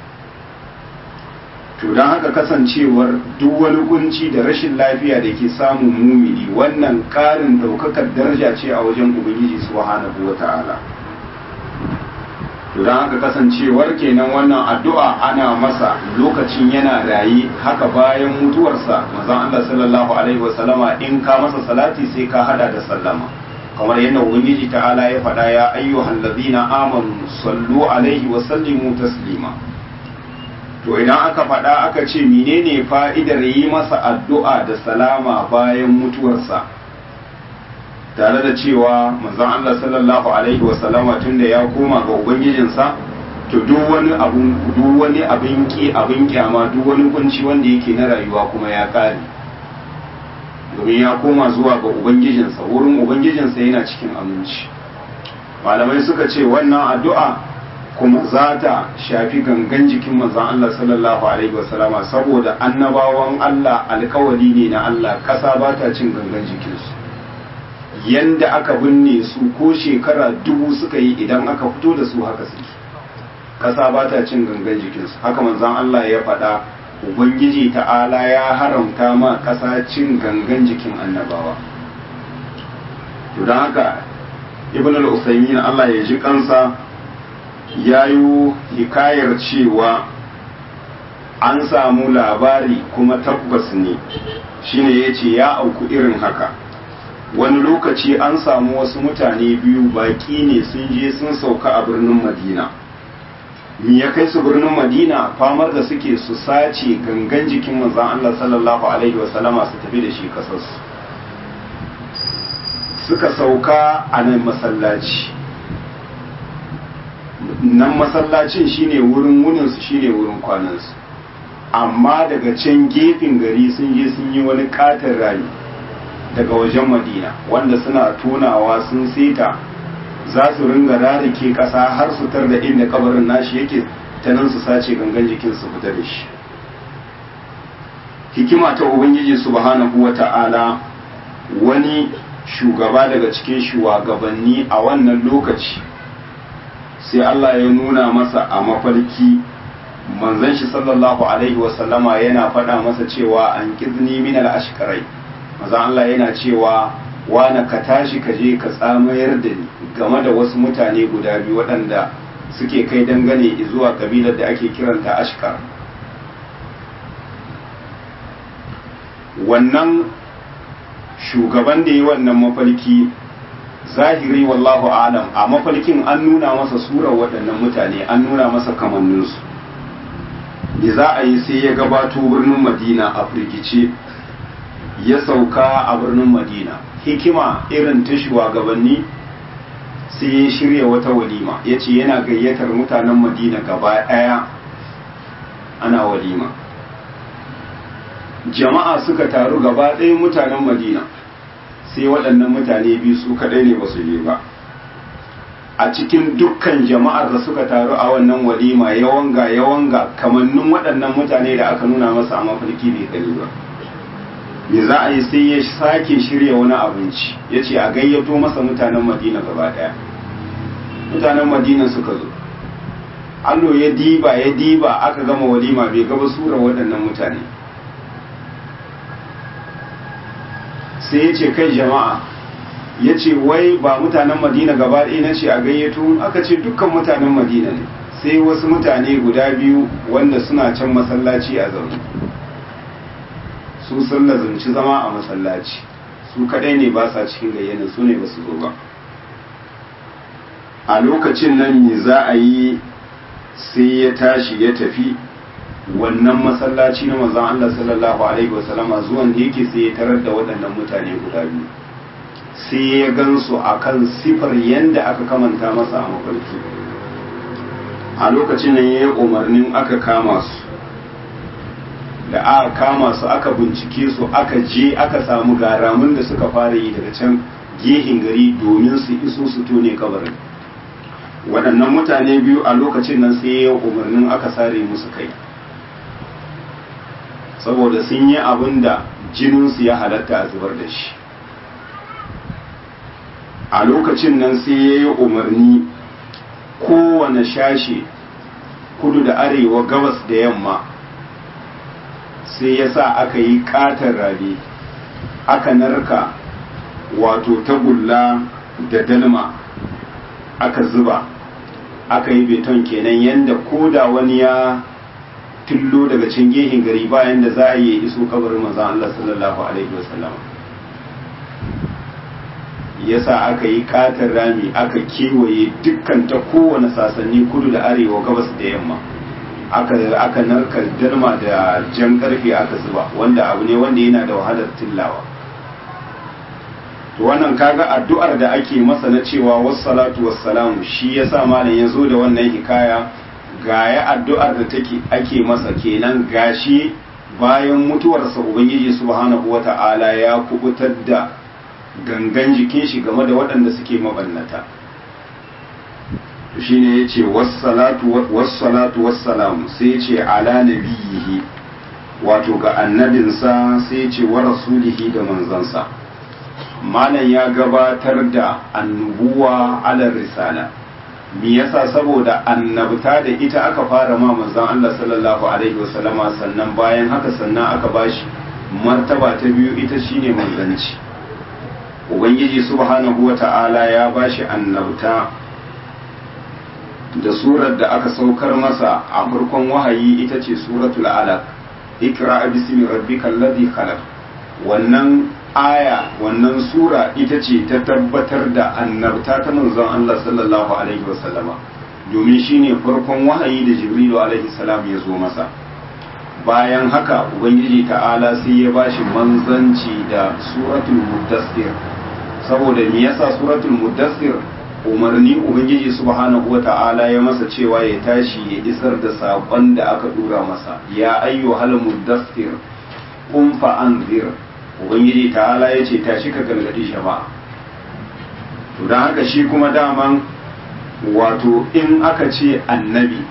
Speaker 1: to don haka kasancewar duk wani kunci da rashin lafiya da ke samun mumini wannan ƙarin daukakar daraja ce a wajen ubangiji subhanahu wata'ala to don haka kasancewar kenan wannan addu'a ana masa lokacin yana rayi haka bayan mutuwarsa manzon Allah sallallahu alaihi wasallama in ka masa salati sai ka hada da sallama kamar yadda ubangiji ta'ala ya faɗa ya ayyuhal ladina amanu sallu alaihi wa sallimu taslima to idan aka faɗa aka ce menene fa'idar yi masa addu'a da salama bayan mutuwarsa tare da cewa manzon Allah sallallahu alaihi wasallama tunda ya koma ga ubangijinsa to duk wani abun duk wani abin ki abin kyama duk wani kunci wanda yake na rayuwa kuma ya kare domin ya koma zuwa ga ubangijinsa wurin ubangijinsa yana cikin aminci malamai suka ce wannan addu'a kuma za ta shafi gangan jikin manzon Allah sallallahu alaihi wasallama saboda annabawan Allah alkawari ne na Allah ƙasa ba ta cin gangan jikinsu yanda aka binne su ko shekara dubu suka yi idan aka fito da su haka suke ƙasa ba ta cin gangan jikinsu haka manzon Allah ya faɗa ubangiji ta'ala ya haramta ma ƙasa cin gangan jikin annabawa to don haka ibn al-usaymin Allah ya ji kansa ya yi hikayar cewa an samu labari kuma tabbas ne shine ya ce ya auku irin haka wani lokaci an samu wasu mutane biyu baki ne sun je sun sauka a birnin madina me ya kai su birnin madina famar da suke su sace gangan jikin manzan Allah sallallahu alaihi wasallama su tafi da shi kasarsu suka sauka a nan masallaci nan masallacin shine wurin wuninsu shine wurin kwanansu amma daga can gefen gari sun je sun yi wani katon rami daga wajen madina wanda suna tonawa sun seta za su ringa rarike ƙasa har su tar da inda kabarin nashi yake ta nan su sace gangan jikin su fita da shi hikima ta ubangiji subhanahu wa ta'ala wani shugaba daga cikin shugabanni a wannan lokaci sai Allah ya nuna masa a mafarki manzon shi sallallahu alaihi wasallama yana faɗa masa cewa an kizni min al-ashkarai manzon Allah yana cewa wana ka tashi ka je ka tsamayar da ni game da wasu mutane guda biyu waɗanda suke kai dangane zuwa kabilar da ake kiranta ashkar wannan shugaban da yi wannan mafarki zahiri wallahu alam a mafarkin an nuna masa surar waɗannan mutane an nuna masa kamanninsu me za a yi sai ya gabato birnin madina a firgice ya sauka a birnin madina hikima irin ta shugabanni sai ya shirya wata walima ya ce yana gayyatar mutanen madina gaba ɗaya ana walima jama'a suka taru gaba ɗaya mutanen madina sai waɗannan mutane biyu su kaɗai ne ba su je ba a cikin dukkan jama'ar da suka taru a wannan walima yawanga yawanga kamannin waɗannan mutane da aka nuna masa a mafarki bai gani ba me za a yi sai ya sake shirya wani abinci ya ce a gayyato masa mutanen madina gaba ɗaya mutanen madina suka zo allo ya diba ya diba aka gama walima bai gaba sura waɗannan mutane sai ya ce kai jama'a ya ce wai ba mutanen madina gaba ɗaya na ce a gayyato aka ce dukkan mutanen madina ne sai wasu mutane guda biyu wanda suna can masallaci a zaune su sun lazumci zama a masallaci su kadai ne ba sa cikin gayyana su ne ba su zo ba a lokacin nan me za a yi sai ya tashi ya tafi wannan masallaci na manzon Allah sallallahu alaihi wasallama zuwan da yake sai ya tarar da waɗannan mutane guda biyu sai ya gansu akan sifar yanda aka kamanta masa a mafarki a lokacin nan ya yi umarnin aka kama su da aka kama su aka bincike su aka je aka samu garamun da suka fara yi daga can gehin gari domin su iso su tone kabarin waɗannan mutane biyu a lokacin nan sai ya umarnin aka sare musu kai saboda sun yi abin da jininsu ya halatta a zubar da shi a lokacin nan sai ya yi umarni kowane shashe kudu da arewa gabas da yamma sai ya sa aka yi katon rabe aka narka wato tagulla da dalma aka zuba aka yi beton kenan yadda ko da wani ya tullo daga cin gehin gari bayan da za a yi iso kabarin manzon Allah sallallahu alaihi wasallam yasa aka yi katon rami aka kewaye dukkan ta kowane sasanni kudu da arewa gabas da yamma aka aka narka dalma da jan karfe aka zuba wanda abu ne wanda yana da wahalar tillawa to wannan kaga addu'ar da ake masa na cewa wassalatu wassalamu shi yasa malam ya zo da wannan hikaya gaya addu'ar da take ake masa kenan gashi bayan mutuwarsa ubangiji subhanahu wata'ala ya kubutar da gangan jikin shi game da waɗanda suke mabannata shine yace wassalatu wassalatu wassalamu sai yace ala nabiyihi wato ga annabinsa sai yace wa rasulihi da manzansa malam ya gabatar da annubuwa ala risala me yasa saboda annabta da ita aka fara ma manzon Allah sallallahu alaihi wasallama sannan bayan haka sannan aka bashi martaba ta biyu ita shine manzanci ubangiji subhanahu wata'ala ya bashi annabta da surar da aka saukar masa a farkon wahayi ita ce suratul alaq ikra bismi rabbikal ladhi khalaq wannan aya wannan sura ita ce ta tabbatar da annabta ta manzon Allah sallallahu alaihi wasallama domin shine farkon wahayi da jibrilu alaihi salam ya zo masa bayan haka ubangiji ta'ala sai ya bashi manzanci da suratul muddassir saboda me yasa suratul muddassir umarni ubangiji subhanahu wata'ala ya masa cewa ya tashi ya isar da sabon da aka dura masa ya ayyuhal muddassir qum fa anzir ubangiji ta'ala ya ce tashi ka gargadi jama'a to don haka shi kuma daman wato in aka ce annabi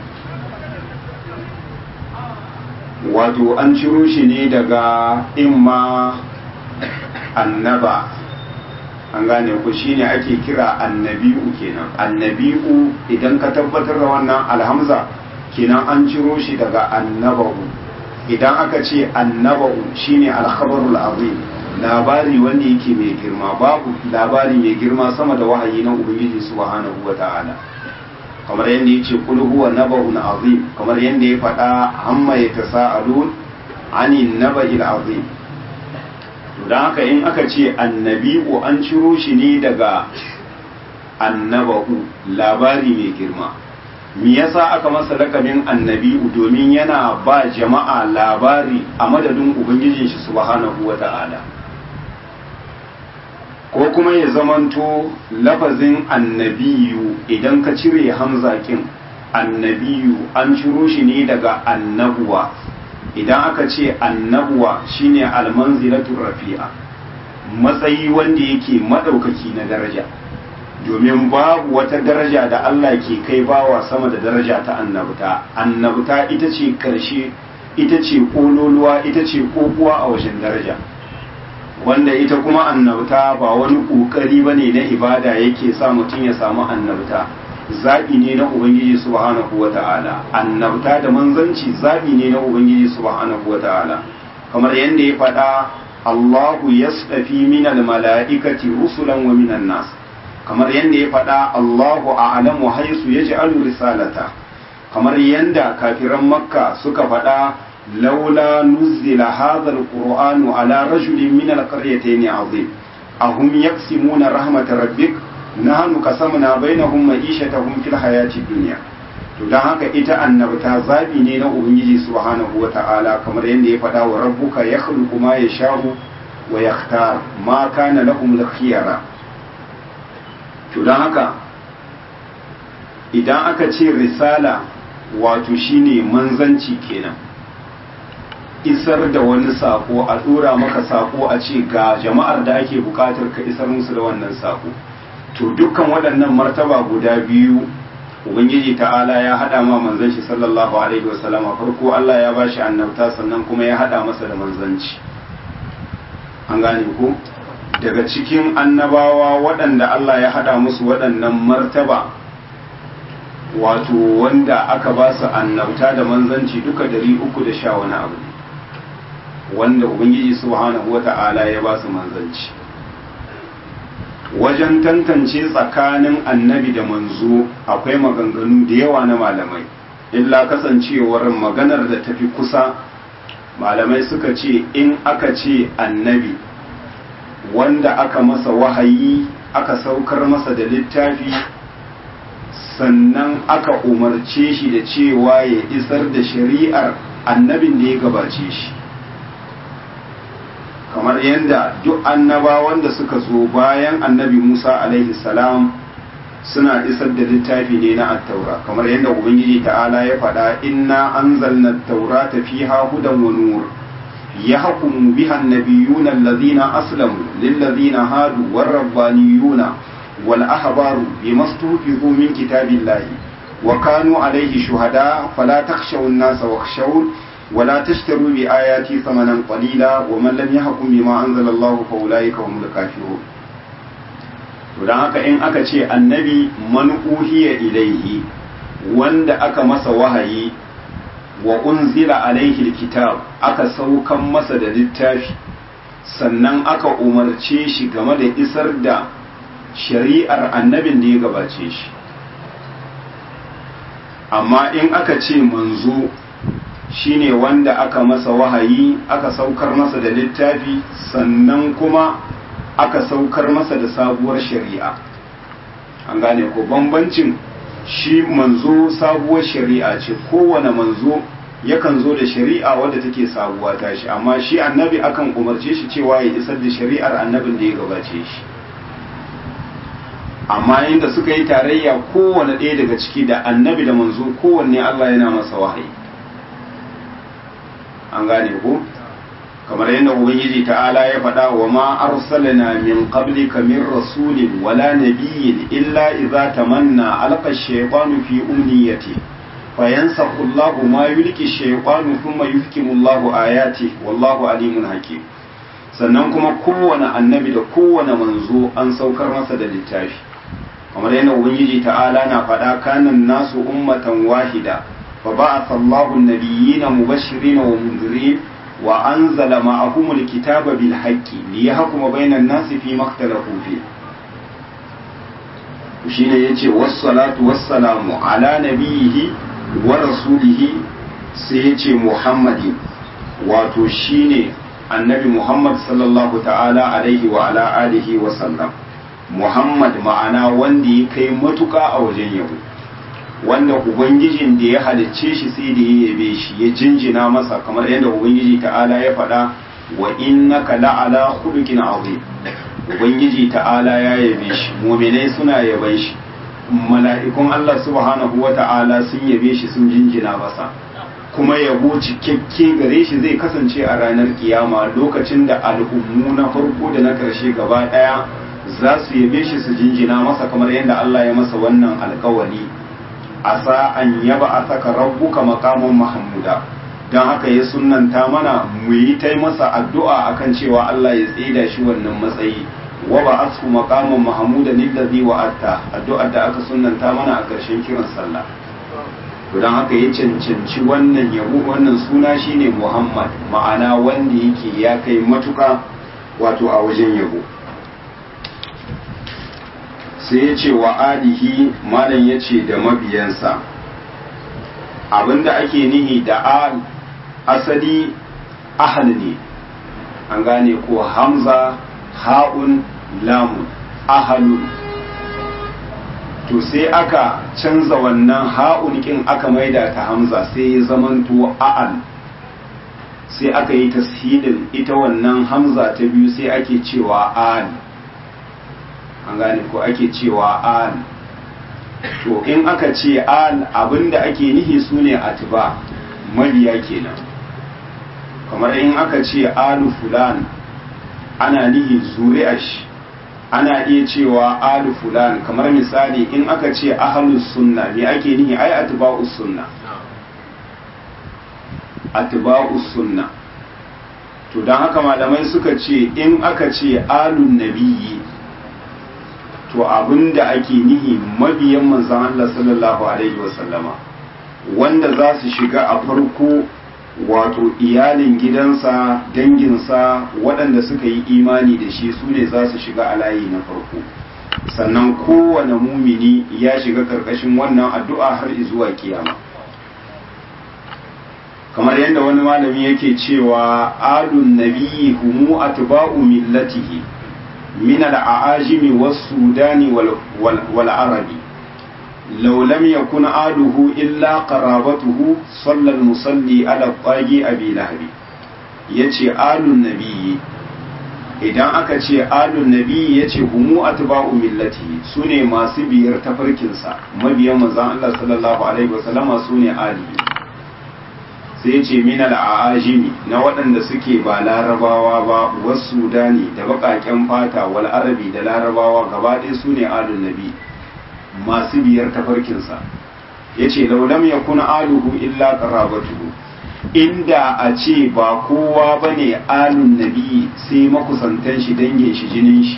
Speaker 1: wato an ciro shi ne daga imma annaba an gane ku shine ake kira annabi'u kenan annabi'u idan ka tabbatar da wannan alhamza kenan an ciro shi daga annaba'u idan aka ce annaba'u shine alkhabarul azim labari wanda yake mai girma babu labari mai girma sama da wahayi na ubangiji subhanahu wata'ala kamar yadda ya ce kul huwa naba'un azim kamar yadda ya faɗa amma ya tasa'alun ani naba'il azim to dan haka in aka ce annabi'u an ciro shi ne daga annaba'u labari mai girma me yasa aka masa lakabin annabi'u domin yana ba jama'a labari a madadin ubangijin shi subhanahu wata'ala ko kuma ya zamanto lafazin annabiyu idan ka cire hamzakin annabiyu an ciro shi ne daga annabuwa idan aka ce annabuwa shine almanzilatul rafi'a matsayi wanda yake madaukaki na daraja domin babu wata daraja da Allah ke kai bawa sama da daraja ta annabta annabta ita ce karshe ita ce kololuwa ita ce kokuwa a wajen daraja wanda ita kuma annabta ba wani kokari bane na ibada yake sa mutum ya samu annabta zaɓi ne na ubangiji subhanahu wata'ala annabta da manzanci zaɓi ne na ubangiji subhanahu wata'ala kamar yadda ya faɗa Allahu yasdafi minal mala'ikati rusulan wa minan nas kamar yadda ya faɗa Allahu a'lamu haisu yaj'alu risalata kamar yadda kafiran makka suka faɗa laula nuzila hadha alqur'anu ala rajulin min alqaryatayn azim ahum yaqsimuna rahmatar rabbik nahnu qasamna bainahum ma'ishatahum fil hayati dunya to dan haka ita annabta zabi ne na ubangiji subhanahu wata'ala kamar yadda ya faɗa wa rabbuka yakhluqu ma yasha'u wa yakhtar ma kana lahum al-khiyara to dan haka idan aka ce risala wato shine manzanci kenan isar da wani sako a dora maka sako a ce ga jama'ar da ake bukatar ka isar musu da wannan sako to dukkan waɗannan martaba guda biyu ubangiji ta'ala ya hada ma manzon shi sallallahu alaihi wasallama farko Allah ya bashi annabta sannan kuma ya hada masa da manzanci an gane ko daga cikin annabawa waɗanda Allah ya hada musu waɗannan martaba wato wanda aka ba su annabta da manzanci duka dari uku da sha wani abu ne wanda ubangiji subhanahu wata'ala ya ba su manzanci wajen tantance tsakanin annabi da manzo akwai maganganu da yawa na malamai illa kasancewar maganar da tafi kusa malamai suka ce in aka ce annabi wanda aka masa wahayi aka saukar masa da littafi sannan aka umarce shi da cewa ya isar da shari'ar annabin da ya gabace shi kamar yadda duk annabawan da suka zo bayan annabi Musa alaihi salam suna isar da littafi ne na attaura kamar yadda ubangiji ta'ala ya faɗa inna anzalna at-taurata fiha hudan wa nur yahkumu biha an-nabiyyuna alladhina aslamu lil-ladhina hadu war-rabbaniyuna wal ahbaru bimastufizu min kitabillahi wa kanu alayhi shuhada fala takhshaw an-nasa wakhshawun ولا تشتروا بآياتي ثمنا قليلا ومن لم يحكم بما أنزل الله فأولئك هم الكافرون to don haka in aka ce annabi man uhiya ilaihi wanda aka masa wahayi wa unzila alaihi kitab aka saukan masa da littafi sannan aka umarce shi game da isar da shari'ar annabin da ya gabace shi amma in aka ce manzo shine wanda aka masa wahayi aka saukar masa da littafi sannan kuma aka saukar masa da sabuwar shari'a an gane ko bambancin shi manzo sabuwar shari'a ce kowane manzo yakan zo da shari'a wadda take sabuwa ta shi amma shi annabi akan umarce shi cewa ya isar da shari'ar annabin da ya gabace shi amma inda suka yi tarayya kowane ɗaya daga ciki da annabi da manzo kowanne Allah yana masa wahayi an gane ko kamar yadda ubangiji ta'ala ya faɗa wa ma arsalna min qablika min rasulin wala nabiyyin illa idza tamanna alqa ash-shaytanu fi umniyati fayansakhu Allahu ma yulqi ash-shaytanu thumma yuhkimu Allahu ayati wallahu alimun hakim sannan kuma kowane annabi da kowane manzo an saukar masa da littafi kamar yadda ubangiji ta'ala na faɗa kanan nasu ummatan wahida fa ba'atha Allahu an-nabiyyina mubashirin wa munzirin وأنزل معهم الكتاب بالحق ليحكم بين الناس فيما اختلفوا فيه shine yace wassalatu wassalamu ala nabiyihi wa rasulihi sai yace muhammadin wato shine annabi muhammad sallallahu ta'ala alaihi wa ala alihi wa sallam muhammad ma'ana wanda ya kai matuka a wajen yabo wanda ubangijin da ya halicce shi sai da ya yabe shi ya jinjina masa kamar yadda ubangiji ta'ala ya faɗa wa innaka la'ala khuluqin azim ubangiji ta'ala ya yabe shi mu'minai suna yaban shi mala'ikun Allah subhanahu wa ta'ala sun yabe shi sun jinjina masa kuma yabo cikakke gare shi zai kasance a ranar kiyama lokacin da al'ummu na farko da na karshe gaba daya za su yabe shi su jinjina masa kamar yadda Allah ya masa wannan alkawari asa an yaba a saka rabbuka makamun mahamuda don haka ya sunanta mana mu yi ta masa addu'a akan cewa Allah ya tsida shi wannan matsayi wa ba asfu makamun mahamuda lillazi wa atta addu'ar da aka sunanta mana a ƙarshen kiran sallah to don haka ya cancanci wannan yabo wannan suna shine Muhammad ma'ana wanda yake ya kai matuka wato a wajen yabo sai ya ce wa alihi malam ya ce da mabiyansa abinda ake nihi da al asali ahal ne an gane ko hamza ha'un lamun ahalun to sai aka canza wannan ha'un kin aka maida ta hamza sai ya zamanto a'al sai aka yi tashidin ita wannan hamza ta biyu sai ake cewa al an gane ko ake cewa al to in aka ce al abinda ake nihi su ne atiba mabiya kenan kamar in aka ce alu fulan ana nihi zuri'ash ana iya cewa alu fulan kamar misali in aka ce ahlus sunna me ake nihi ai atba'us sunna atba'us sunna to don haka malamai suka ce in aka ce alun nabiyyi to abinda ake nihi mabiyan manzon Allah sallallahu alaihi wasallama wanda za su shiga a farko wato iyalin gidansa danginsa waɗanda suka yi imani da shi su ne za su shiga a layi na farko sannan kowane mumini ya shiga karkashin wannan addu'a har zuwa kiyama kamar yadda wani malami yake cewa alun nabiyyi humu atba'u millatihi min al-aajimi was-sudani wal-arabi law lam yakun aluhu illa qarabatuhu salla al-musalli ala qagi abi lahabi yace alun nabiyyi idan aka ce alun nabiyyi yace humu atba'u millatihi sune masu biyar tafarkinsa mabiyan manzon Allah sallallahu alaihi wasallama sune alihi sai ce minal a'ajimi na waɗanda suke ba larabawa ba wasu sudani da baƙaƙen fata wal arabi da larabawa gaba ɗaya su ne alun nabi masu biyar tafarkinsa ya ce laulam ya kuna aluhu illa qarabatuhu inda a ce ba kowa ba ne alun nabi sai makusantan shi dangin shi jinin shi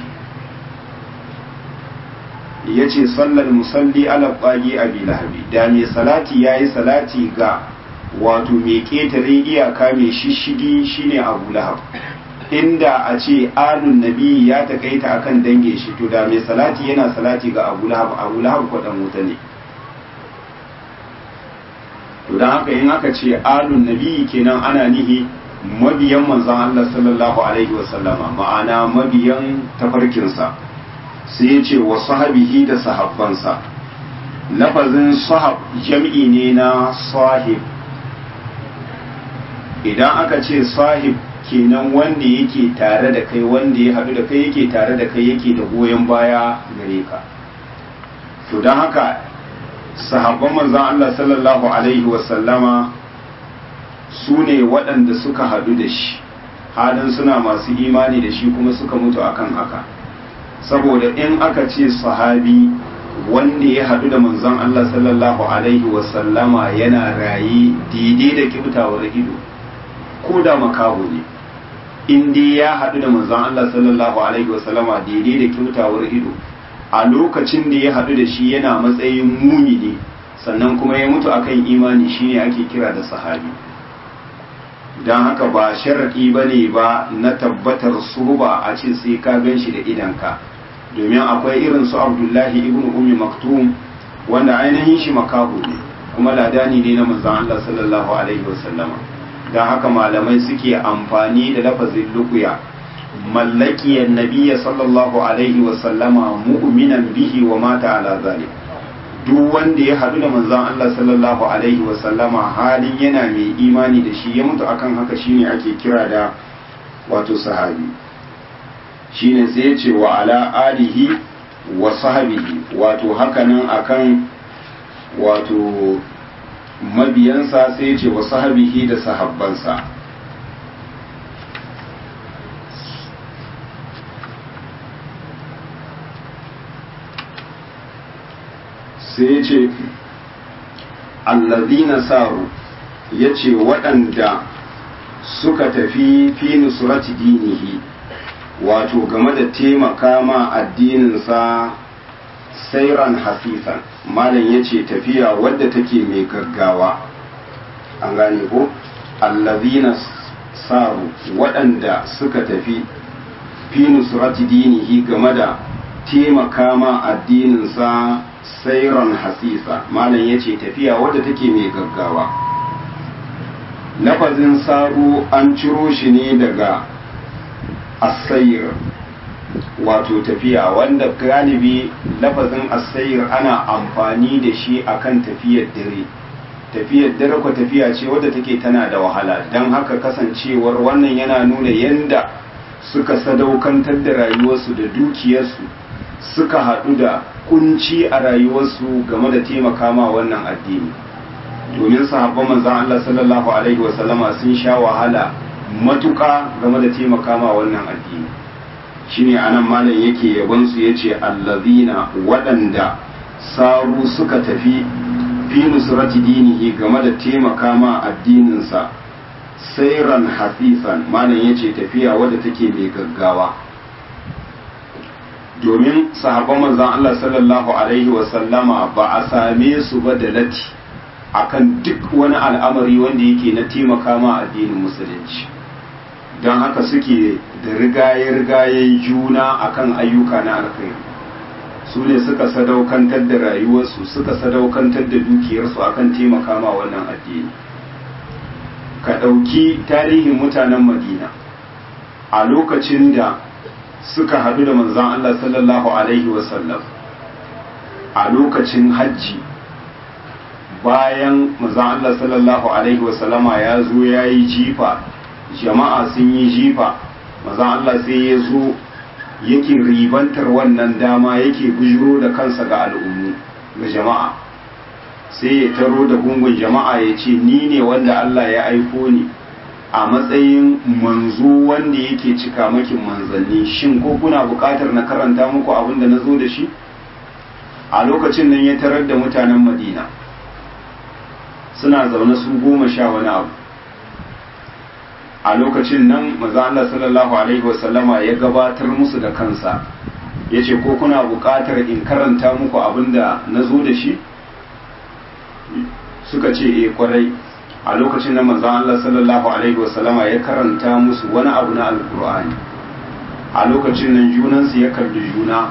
Speaker 1: ya ce sallar musalli ala ɓagi a lahabi da mai salati ya yi salati ga wato mai ƙetare iyaka mai shishigi shine abu lahab inda a ce alun nabi ya takaita akan dange shi to da mai salati yana salati ga abu lahab abu lahab kwaɗan wuta ne to don haka in aka ce alun nabi kenan ana nihi mabiyan manzon Allah sallallahu alaihi wasallama ma'ana mabiyan tafarkinsa sai ya ce wa sahabihi da sahabbansa lafazin sahab jam'i ne na sahib idan aka ce sahib kenan wanda yake tare da kai wanda ya haɗu da kai yake tare da kai yake da goyon baya gare ka to don haka sahabban manzan Allah sallallahu alaihi wasallama su ne waɗanda suka haɗu da shi halin suna masu imani da shi kuma suka mutu akan haka saboda in aka ce sahabi wanda ya haɗu da manzon Allah sallallahu alaihi wasallama yana raye daidai da kibtawar ido ko da makaho ne in dai ya haɗu da manzon Allah sallallahu alaihi wasallama daidai da kibtawar ido a lokacin da ya haɗu da shi yana matsayin mumini sannan kuma ya mutu akan imani shine ake kira da sahabi don haka ba sharaɗi ba ne ba na tabbatar suba a ce sai ka gan shi da idanka domin akwai irin su abdullahi ibn ummi maktum wanda ainihin shi makahu ne kuma ladani ne na manzon Allah sallallahu alaihi wasallama don haka malamai suke amfani da lafazin lukuya mallakiyar nabiya sallallahu alaihi wasallama mu'minan bihi wa mata ala zalik duk wanda ya haɗu da manzon Allah sallallahu alaihi wasallama halin yana mai imani da shi ya mutu akan haka shine ake kira da wato sahabi shine sai ya ce wa ala alihi wa sahabihi wato hakanan akan wato mabiyansa sai ya ce wa sahabihi da sahabbansa sai ya ce allazina saru ya ce waɗanda suka tafi fi nusrati dinihi wato game da taimaka ma addininsa sairan hasisan malam ya ce tafiya wadda take mai gaggawa an gane ko allazina saru waɗanda suka tafi fi nusrati dinihi game da taimaka ma addininsa sairan hasisa malam ya ce tafiya wadda take mai gaggawa lafazin saru an ciro shi ne daga asayir wato tafiya wanda galibi lafazin asayir ana amfani da shi akan tafiyar dare tafiyar dare ko tafiya ce wadda take tana da wahala don haka kasancewar wannan yana nuna yanda suka sadaukantar da rayuwarsu da dukiyarsu suka haɗu da kunci a rayuwarsu game da taimaka ma wannan addini domin sahabban manzan Allah sallallahu alaihi wasallama sun sha wahala matuka game da taimaka ma wannan addini shine anan malam yake yabon su yace allazina waɗanda saru suka tafi fi nusrati dinihi game da taimaka ma addininsa sairan hafisan malam yace tafiya wadda take mai gaggawa domin sahabban manzon Allah sallallahu alaihi wasallama ba a same su ba da lati akan duk wani al'amari wanda yake na taimaka ma addinin musulunci don haka suke da rigaye-rigayen juna akan ayyuka na alkhairi su ne suka sadaukantar da rayuwarsu suka sadaukantar da dukiyarsu akan taimaka ma wannan addini ka ɗauki tarihin mutanen madina a lokacin da suka haɗu da manzan Allah sallallahu Alaihi wasallam a lokacin hajji bayan manzan Allah sallallahu Alaihi wasallama ya zo ya yi jifa jama'a sun yi jifa manzan Allah sai ya zo yake ribantar wannan dama yake bujiro da kansa ga al'ummu ga jama'a sai ya taro da gungun jama'a ya ce ni ne wanda Allah ya aiko ni a matsayin manzo wanda yake cika makin manzanni shin ko kuna buƙatar na karanta muku abin da na zo da shi a lokacin nan ya tarar da mutanen madina suna zaune su goma sha wani abu a lokacin nan maza Allah sallallahu alaihi wasallama ya gabatar musu da kansa ya ce ko kuna buƙatar in karanta muku abin da na zo da shi suka ce e kwarai a lokacin nan maza Allah sallallahu alaihi wasallama ya karanta musu wani abu na alkur'ani a lokacin nan junansu ya kalli juna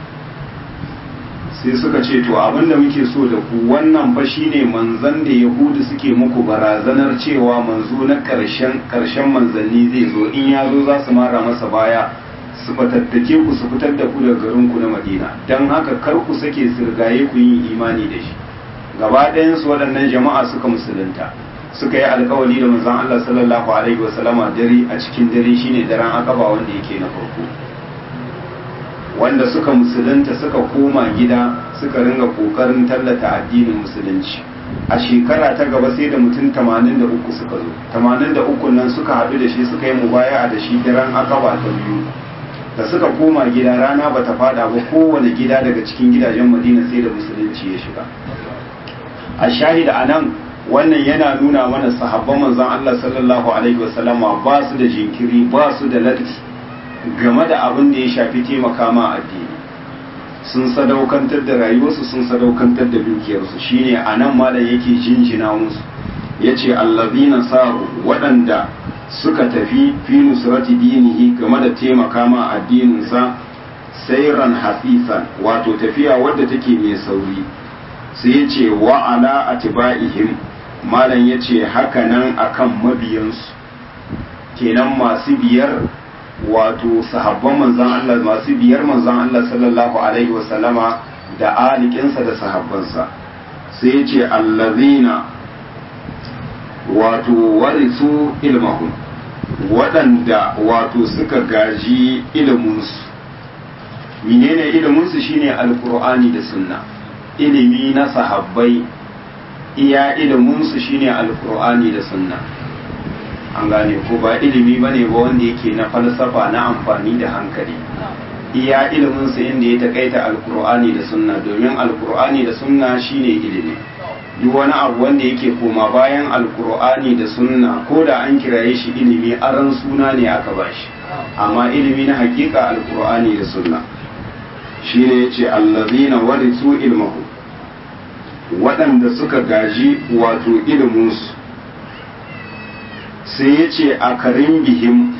Speaker 1: sai suka ce to abinda muke so da ku wannan fa shine manzan da yahudu suke muku barazanar cewa manzo na karshen karshen manzanni zai zo in ya zo za su mara masa baya su fatattake ku su fitar da ku daga garin ku na madina dan haka kar ku sake sirgaye ku yin imani da shi gaba ɗayan su waɗannan jama'a suka musulunta suka yi alkawali da manzon Allah sallallahu alaihi wasallama dare a cikin dare shine daren akaba wanda yake na farko wanda suka musulunta suka koma gida suka ringa kokarin tallata addinin musulunci a shekara ta gaba sai da mutum 83 suka zo 83 nan suka haɗu da shi suka yi mubaya'a da shi daren akaba ta biyu da suka koma gida rana ba ta fada ba kowane gida daga cikin gidajen madina sai da musulunci ya shiga a shahida a nan wannan yana nuna mana sahabban manzon Allah sallallahu alaihi wasallama ba su da jinkiri ba su da latti game da abin da ya shafi taimaka ma addini sun sadaukantar da rayuwarsu sun sadaukantar da dukiyarsu shine a nan malam yake jinjina musu ya ce allazina saru waɗanda suka tafi fi nusrati dinihi game da taimaka ma addininsa sairan hasisan wato tafiya wadda take mai sauri sai ya ce wa ala atiba'ihim malam ya ce haka nan akan mabiyansu kenan masu biyar wato sahabban manzan Allah masu biyar manzan Allah sallallahu alaihi wasallama da alikinsa da sahabbansa sai ya ce allazina wato warisu ilmahum waɗanda wato suka gaji iliminsu menene iliminsu shine alkur'ani da sunna ilimi na sahabbai iya iliminsu shine alkur'ani da sunna an gane ko ba ilimi ba ne ba wanda yake na falsafa na amfani da hankali iya iliminsa inda ya takaita alkur'ani da sunna domin alkur'ani da sunna shine ilimi duk wani abu wanda yake koma bayan alkur'ani da sunna ko da an kiraye shi ilimi aran suna ne aka bashi amma ilimi na hakika alkur'ani da sunna shine yace allazina warisu ilmahu waɗanda suka gaji wato iliminsu sai ya ce a karin bihim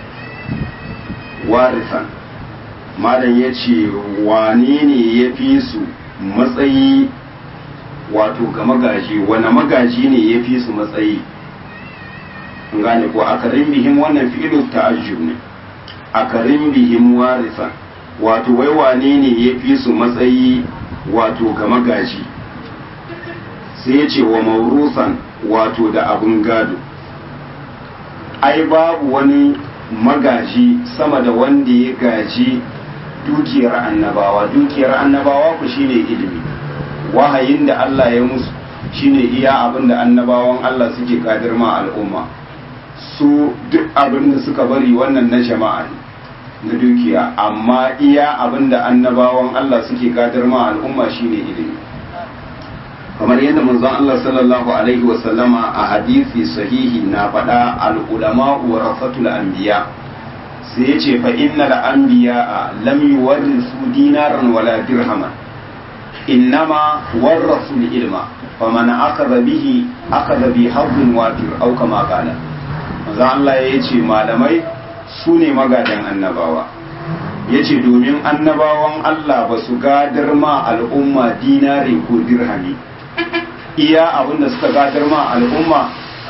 Speaker 1: warisan malam ya ce wane ne ya fi su matsayi wato ga magaji wane magaji ne ya fi su matsayi gane ko a karin bihim wannan fi'ilu ta'ajjub ne a karin bihim warisan wato wai wane ne ya fi su matsayi wato ga magaji sai ya ce wa maurusan wato da abin gado ai babu wani magaji sama da wanda ya gaji dukiyar annabawa dukiyar annabawa ku shine ilimi wahayin da Allah ya musu shine iya abin da annabawan Allah suke kadir ma al'umma su duk abin da suka bari wannan na jama'a na dukiya amma iya abin da annabawan Allah suke kadir ma al'umma shine ilimi kamar yadda manzon Allah sallallahu alaihi wa sallama a hadisi sahihi na faɗa al-ulama warasatul anbiya sai yace fa innal anbiya lam yuwarrisu dinaran wala dirhaman innama warasul ilma faman akhadha bihi akhadha bi hazzin wafir aw kama qala manzon Allah yace malamai su ne magadan annabawa yace domin annabawan Allah ba su gadar ma al'umma dinari ko dirhami iya abin da suka gadar ma al'umma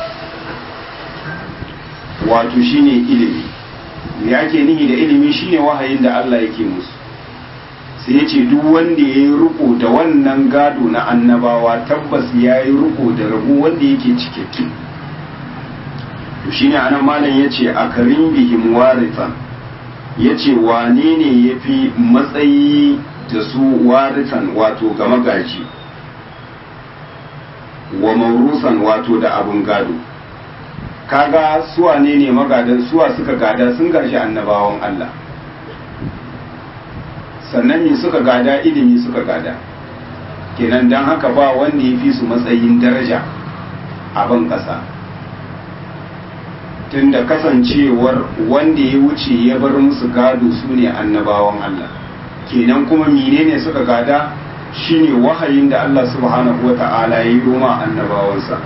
Speaker 1: wato shine ilimi me ake nihi da ilimi shine wahayin da Allah yake musu sai yace duk wanda ya yi riko da wannan gado na annabawa tabbas ya yi riko da rabu wanda yake cikakke to shine anan malam yace a karin bihim warithan yace wane ne yafi matsayi da su warithan wato ga magaji wa maurusan wato da abun gado kaga suwa ne ne magadan suwa suka gada sun gashi annabawan Allah sannan me suka gada ilimi suka gada kenan don haka ba wanda ya fi su matsayin daraja a ban ƙasa tunda kasancewar wanda ya wuce ya bar musu gado su ne annabawan Allah kenan kuma menene suka gada shine wahayin da Allah subhanahu wata'ala ya yi roma annabawansa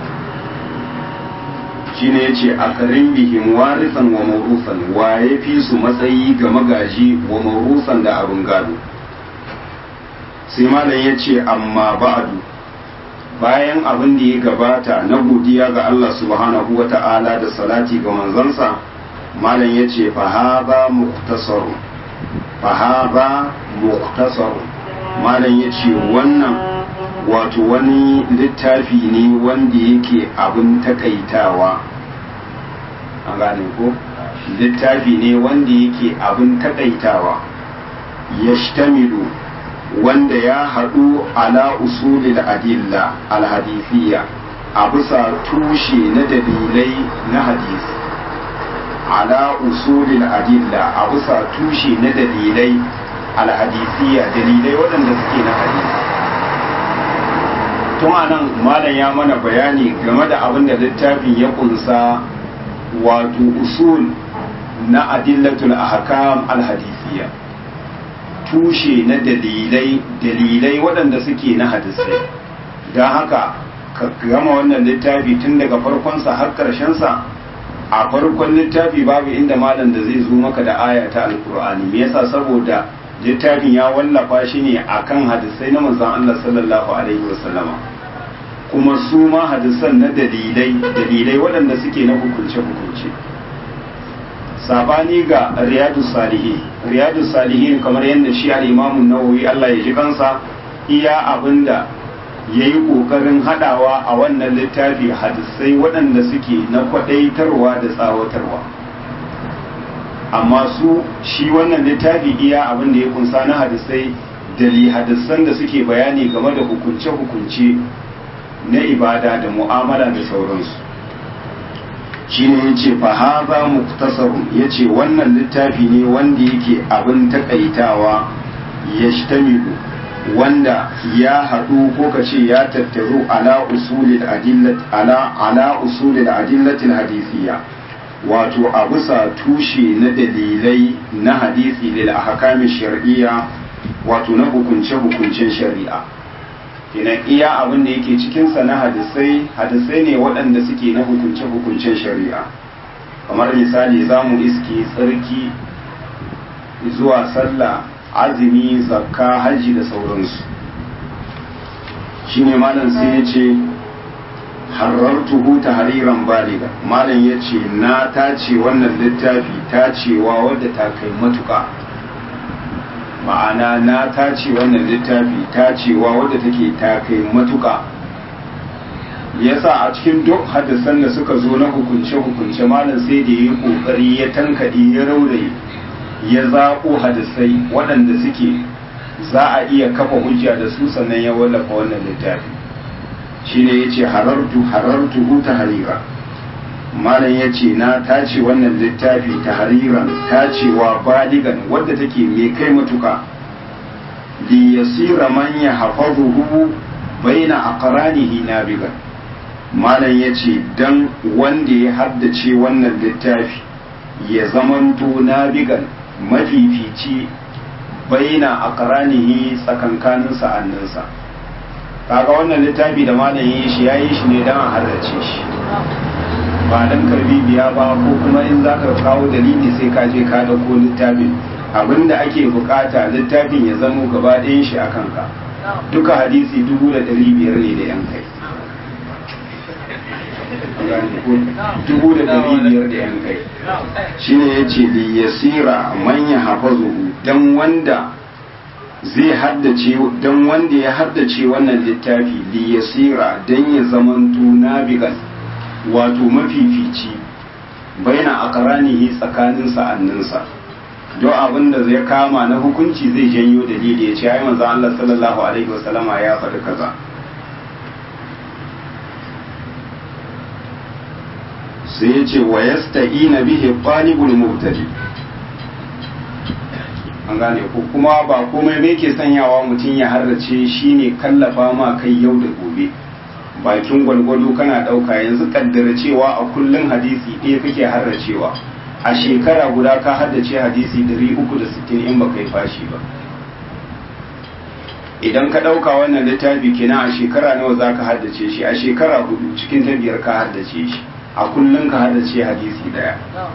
Speaker 1: shine yace a karin bihim warisan wa mawrusan wa ya fi su matsayi ga magaji wa mawrusan da abin gado sai malam yace amma ba'du bayan abin da ya gabata na godiya ga Allah subhanahu wa ta'ala da salati ga manzansa malam ya ce fahaba muktasarun fahaba muktasarun malam ya ce wannan wato wani littafi ne wanda yake abin takaitawa an gane ko littafi ne wanda yake abin takaitawa ya wanda ya haɗu ala usulil adilla alhadithiyya a bisa tushe na dalilai na hadisi ala usulil adilla a bisa tushe na dalilai alhadithiyya dalilai waɗanda suke na hadisi tun anan malam ya mana bayani game da abin da littafin ya kunsa wato usul na adillatul ahkam alhadithiyya tushe na dalilai dalilai waɗanda suke na hadisai don haka ka gama wannan littafi tun daga farkonsa har ƙarshensa a farkon littafi babu inda malam da zai zo maka da aya ta alkur'ani me yasa saboda littafin ya wallafa shi ne akan hadisai na manzon Allah sallallahu alaihi wasallama kuma su ma hadisan na dalilai dalilai waɗanda suke na hukunce hukunce sabani ga riyadu salihin riyadu salihin kamar yadda shi al-imamun nawawi Allah ya ji kansa iya abinda ya yi ƙoƙarin haɗawa a wannan littafi hadisai waɗanda suke na kwaɗaitarwa da tsawatarwa amma su shi wannan littafi iya abin da ya kunsa na hadisai dali hadisan da suke bayani game da hukunce-hukunce na ibada da mu'amala da sauransu shi ne ya ce fahaza muktasarun ya ce wannan littafi ne wanda yake abin takaitawa ya shtamilu wanda ya haɗu ko ka ce ya tattaru ala usulil adillat ala ala usulil adillatil hadisiyya wato a bisa tushe na dalilai na hadisi lil ahkami shar'iyya wato na hukunce hukuncen shari'a kenan iya abin da yake cikin sa na hadisai hadisai ne waɗanda suke na hukunce hukuncen shari'a kamar misali zamu iske tsarki zuwa sallah azumi zakka hajji da sauransu shine malam sai ya ce harartuhu tahriran baliga malam ya ce na tace wannan littafi tacewa wadda ta kai matuka ma'ana na tace wannan littafi tacewa wadda take ta kai matuka yasa a cikin duk hadisan da suka zo na hukunce-hukunce malam sai da ya yi kokari ya tankade ya rauraye ya zaɓo hadisai waɗanda suke za a iya kafa hujja da su sannan ya wallafa wannan littafi shine ya ce harartu harartu hu ta harira malam ya ce na tace wannan littafi ta hariran tacewa baligan wadda take mai kai matuka li yasira man ya hafazuhu baina aqranihi nabigan malam ya ce dan wanda ya haddace wannan littafi ya zamanto nabigan mafifici baina a karanihi tsakankanin sa'anninsa kaga wannan littafi da malam yi shi ya yi shi ne don a halarce shi ba don karbi biya ba ko kuma in za ka kawo dalili sai ka je ka dauko littafin abinda ake bukata littafin ya zamo gaba ɗayan shi a kanka duka hadisi dubu da ɗari biyar ne da yan kai dubu da ɗari biyar da yan kai shi ne ya ce da yasira manya hafazuhu don wanda zai haddace don wanda ya haddace wannan littafi li yasira don ya zamanto nabigan wato mafifici baina akaranihi tsakanin sa'anninsa don abin da zai kama na hukunci zai janyo dalili ya ce ai manzo Allah sallallahu alaihi wasallama ya faɗi kaza sai ya ce wa yasta'ina bihi talibul mubtadi an gane ko kuma ba komai bai ke sanyawa mutum ya harrace shine kallafa ma kai yau da gobe bakin gwalgwado kana ɗauka yanzu kaddara cewa a kullum hadisi ɗaya kake harracewa a shekara guda ka haddace hadisi 360 in baka yi fashi ba idan ka ɗauka wannan littafi kenan a shekara nawa za ka haddace shi a shekara hudu cikin ta biyar ka haddace shi a kullum ka haddace hadisi daya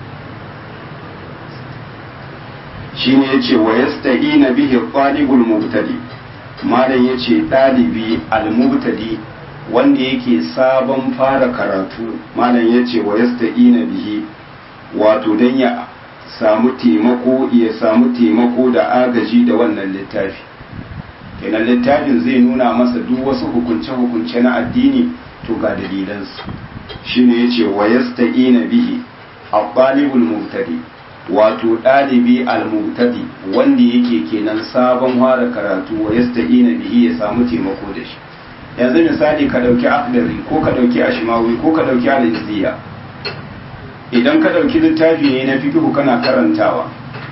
Speaker 1: shi ne ya ce wa yasta'ina bihi talibul mubtadi malam ya ce ɗalibi al-mubtadi wanda yake sabon fara karatu malam ya ce wa yasta'ina bihi wato don ya samu taimako ya samu taimako da agaji da wannan littafi kenan littafin zai nuna masa duk wasu hukunce-hukunce na addini to ga dalilansu shine yace wa yasta'ina bihi al-talibul mubtadi wato ɗalibi al-mubtadi wanda yake kenan sabon fara karatu wa yasta'ina bihi ya samu taimako da shi yanzu misali ka dauki akdari ko ka dauki ashimawi ko ka dauki al-izziya idan ka dauki littafi ne na fiqh kana karantawa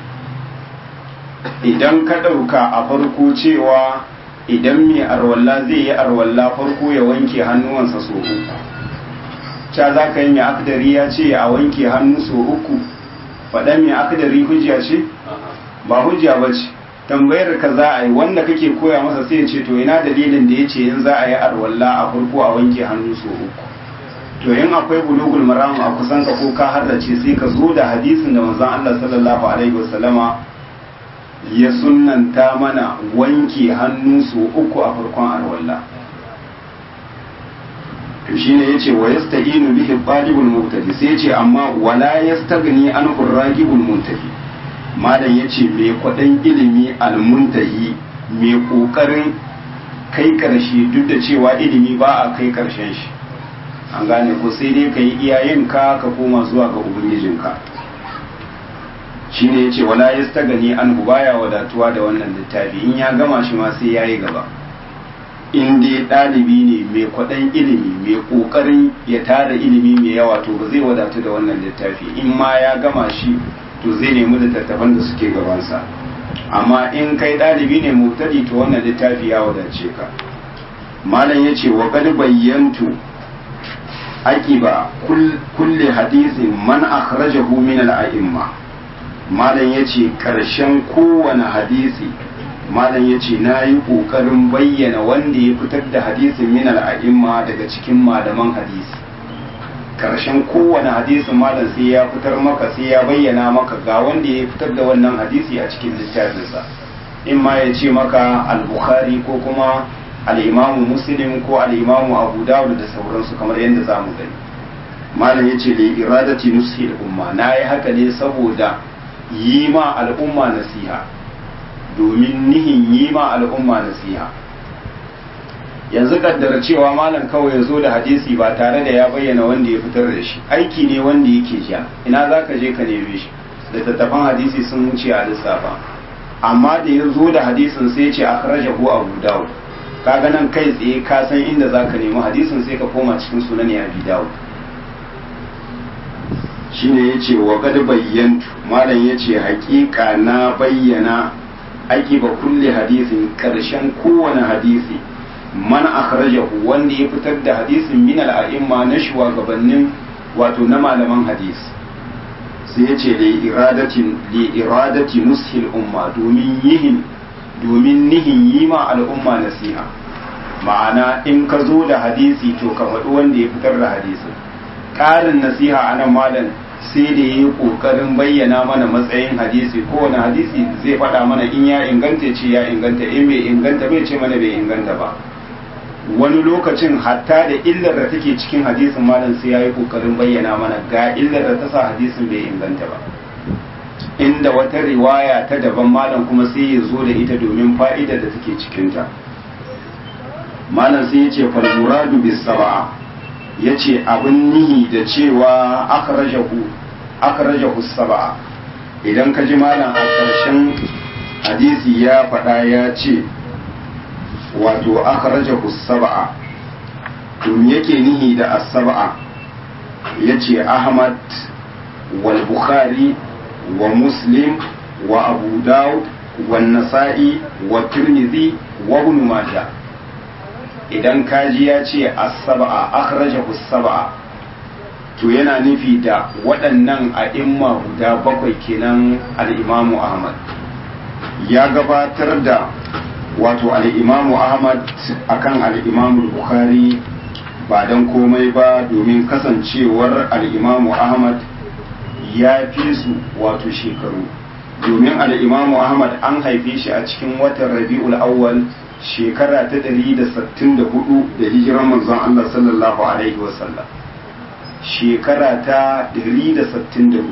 Speaker 1: idan ka ɗauka a farko cewa idan mai arwalla zai yi arwalla farko ya wanke hannuwansa so uku ca za ka yi mai akdari ya ce a wanke hannu so uku faɗan mai akdari hujja ce ba hujja ba ce tambayar ka za a yi wanda kake koya masa sai ya ce to ina dalilin da ya ce in za a yi arwalla a farko a wanke hannu so uku to in akwai bulugul maram a kusan ka ko ka haddace sai ka zo da hadisin da manzon Allah sallallahu alaihi wasallama ya sunanta mana wanke hannu su uku a farkon arwalla to shine yace wa yasta'inu bihi talibul mubtadi sai yace amma wala yastaghni an ragibul muntahi malam yace me kwadan ilimi al muntahi me kokarin kai karshe duk da cewa ilimi ba a kai karshen shi an gane ko sai dai kai iyayenka ka koma zuwa ga ubangijinka shi ne ya ce wala ya gani an baya wadatuwa da wannan littafi in ya gama shi ma sai ya yi gaba in dai ɗalibi ne mai kwaɗan ilimi mai ƙoƙarin ya tara ilimi mai yawa to ba zai wadatu da wannan littafi in ma ya gama shi to zai nemi littattafan da suke gabansa amma in kai ɗalibi ne mubtadi to wannan littafi ya wadace ka malam ya ce wa qad bayyantu aqiba kulli hadisin man akhrajahu min al-a'imma malam ya ce ƙarshen kowane hadisi malam ya ce na yi ƙoƙarin bayyana wanda ya fitar da hadisin min al'a'imma daga cikin malaman hadisi ƙarshen kowane hadisin malam sai ya fitar maka sai ya bayyana maka ga wanda ya fitar da wannan hadisi a cikin littafinsa in ma ya ce maka al-bukhari ko kuma al-imamu muslim ko al-imamu abu dawud da sauransu kamar yadda za mu gani malam ya ce da iradati nushi umma na yi haka ne saboda yi ma al'umma nasiha domin nihin yi ma al'umma nasiha yanzu kaddara cewa malam kawai ya zo da hadisi ba tare da ya bayyana wanda ya fitar da shi aiki ne wanda yake ja ina za ka je ka neme shi da tattafan hadisi sun wuce a lissafa amma da ya zo da hadisin sai ce a karaja ko abu dawo kaga nan kai tsaye ka san inda za ka nemi hadisin sai ka koma cikin sunan ya bi dawo shine ya ce wa gad bayyantu malam ya ce hakika na bayyana aiki ba kulle hadisin karshen kowane hadisi man akhrajahu wanda ya fitar da hadisin min al'a'imma na shugabannin wato na malaman hadisi sai ya ce li iradatin li iradati nushil umma domin yihin domin nihin yi ma al'umma nasiha ma'ana in ka zo da hadisi to ka faɗi wanda ya fitar da hadisin ƙarin nasiha a nan malam sai da ya yi ƙoƙarin bayyana mana matsayin hadisi kowane hadisi zai faɗa mana in ya inganta ce ya inganta in bai inganta bai ce mana bai inganta ba wani lokacin hatta da illar da take cikin hadisin malam sai ya yi ƙoƙarin bayyana mana ga illar da ta sa hadisin bai inganta ba inda wata riwaya ta daban malam kuma sai ya zo da ita domin fa'idar da take cikinta malam sai ya ce falmuradu bis saba'a ya ce abin nihi da cewa aka rajahu saba'a idan ka ji malam a ƙarshen hadisi ya faɗa ya ce wato aka rajahu saba'a tun yake nihi da asaba'a ya ce ahmad wal bukhari wa muslim wa abu dawud wa nasa'i wa tirmidhi wa ibn majah idan kaji ya ce as-sab'a akhrajahu as-sab'a to yana nufi da waɗannan a'imma guda bakwai kenan al-imamu ahmad ya gabatar da wato al-imamu ahmad akan al-imamu bukhari ba don komai ba domin kasancewar al'imamu ahmad ya fi su wato shekaru domin al'imamu ahmad an haife shi a cikin watan rabi'ul awwal shekara ta 164 da hijiran manzon Allah sallallahu alaihi wasallam shekara ta 164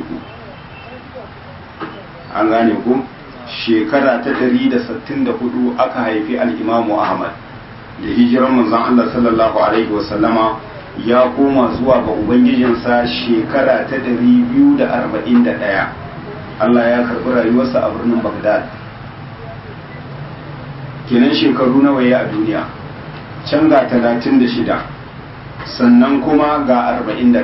Speaker 1: an gane ku shekara ta 164 aka haifi al'imamu ahmad da hijiran manzon Allah sallallahu alaihi wasallama ya koma zuwa ga ubangijinsa shekara ta 241 Allah ya karbi rayuwarsa a birnin Baghdad kenan shekaru nawa ya a duniya can ga 36 sannan kuma ga 41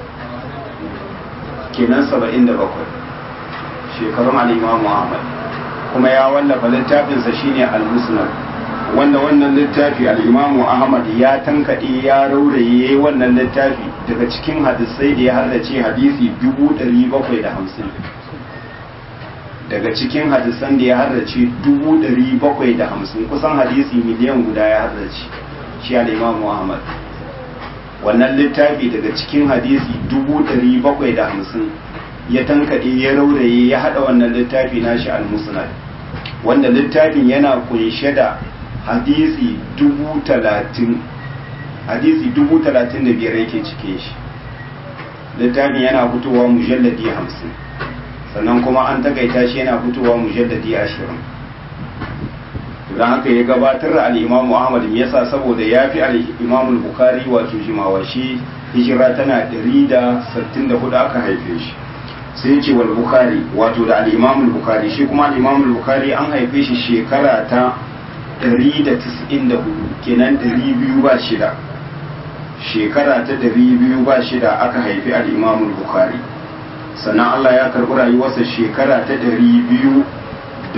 Speaker 1: kenan 77 shekarun al-Imam Muhammad kuma ya wallafa littafinsa shine al-Musnad wanda wannan littafi al'imamu ahmad ya tankaɗe ya rauraye wannan littafi daga cikin hadisai da ya haddace hadisi 750 daga cikin hadisan da ya haddace 750 kusan hadisi miliyan guda ya haddace shi al'imamu ahmad wannan littafi daga cikin hadisi 750 ya tankaɗe ya rauraye ya haɗa wannan littafi nashi al-musnad wanda littafin yana kunshe da hadisi dubu talatin hadisi dubu talatin da biyar yake cike shi littafin yana fitowa mujalladi hamsin sannan kuma an takaita shi yana fitowa mujalladi ashirin don haka ya gabatar da al'imamu ahmad me yasa saboda ya fi al'imamu bukari wato jimawa shi hijira tana 164 aka haife shi sai ce wal bukari wato da al'imamu bukari shi kuma al'imamu bukari an haife shi shekara ta 194 kenan 200 ba shida shekara ta 200 ba shida aka haifi al'imamun bukari sannan Allah ya karɓi rayuwarsa shekara ta 256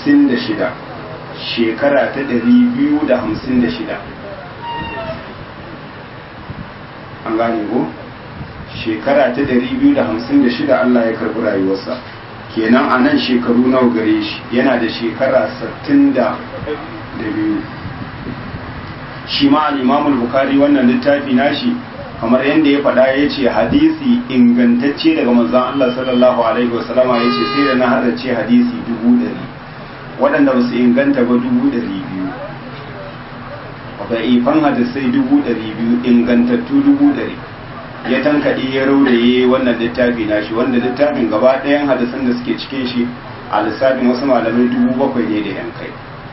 Speaker 1: shekara ta 256 an gane ko shekara ta 256 Allah ya karɓi rayuwarsa kenan a nan shekaru nawa gare shi yana da shekara 60 da biyu shi ma al'imamul bukari wannan littafi nashi kamar yadda ya faɗa ya ce hadisi ingantacce daga manzan Allah sallallahu alaihi wasallama ya ce sai da na harace hadisi dubu ɗari waɗanda ba su inganta ba dubu ɗari biyu ifan hadisai dubu ɗari biyu ingantattu dubu ɗari ya tankaɗe ya rauraye wannan littafi nashi wanda littafin gaba ɗayan hadisan da suke cikin shi a lissafin wasu malamai dubu bakwai ne da yan kai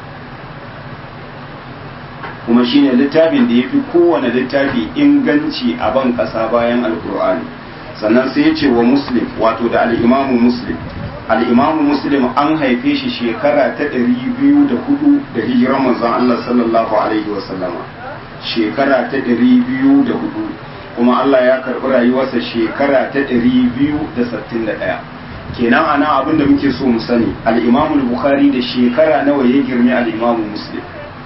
Speaker 1: kuma shine littafin da ya fi kowane littafi inganci a ban ƙasa bayan alkur'ani sannan sai ya ce wa muslim wato da al'imamu muslim al'imamu muslim an haife shi shekara ta ɗari biyu da hudu da hijiran manzon Allah sallallahu alaihi wasallama shekara ta ɗari biyu da hudu kuma Allah ya karɓi rayuwarsa shekara ta ɗari biyu da sittin da ɗaya kenan ana abin da muke so mu sani al'imamu bukhari da shekara nawa ya girme al'imamu muslim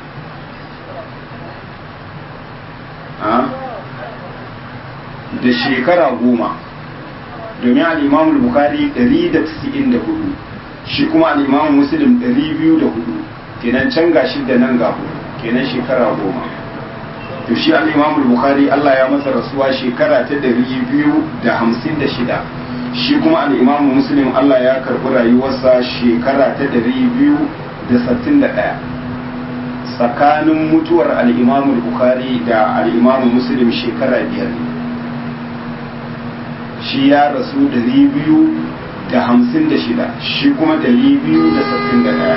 Speaker 1: da shekara goma domin al'imamu bukari 194 shi kuma al'imamu muslim 204 kenan can ga da nan ga kenan shekara goma to shi al'imamu bukari allah ya masa rasuwa shekara ta 256 shi kuma al'imamu muslim allah ya karɓi rayuwarsa shekara ta 261 tsakanin mutuwar al'imamu bukari da al'imamu muslim shekara biyar ne shi ya rasu dari biyu da hamsin da shida shi kuma dari biyu da sassin da ɗaya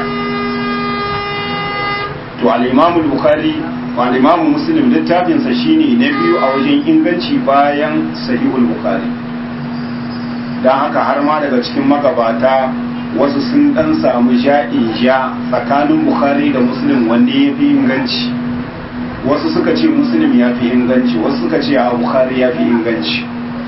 Speaker 1: to al'imamu bukari al'imamu muslim littafinsa shine na biyu a wajen inganci bayan sahihul bukari don haka har ma daga cikin magabata wasu sun dan samu ja'in ja tsakanin bukhari da muslim wanne ya fi inganci wasu suka ce muslim ya fi inganci wasu suka ce a bukhari ya fi inganci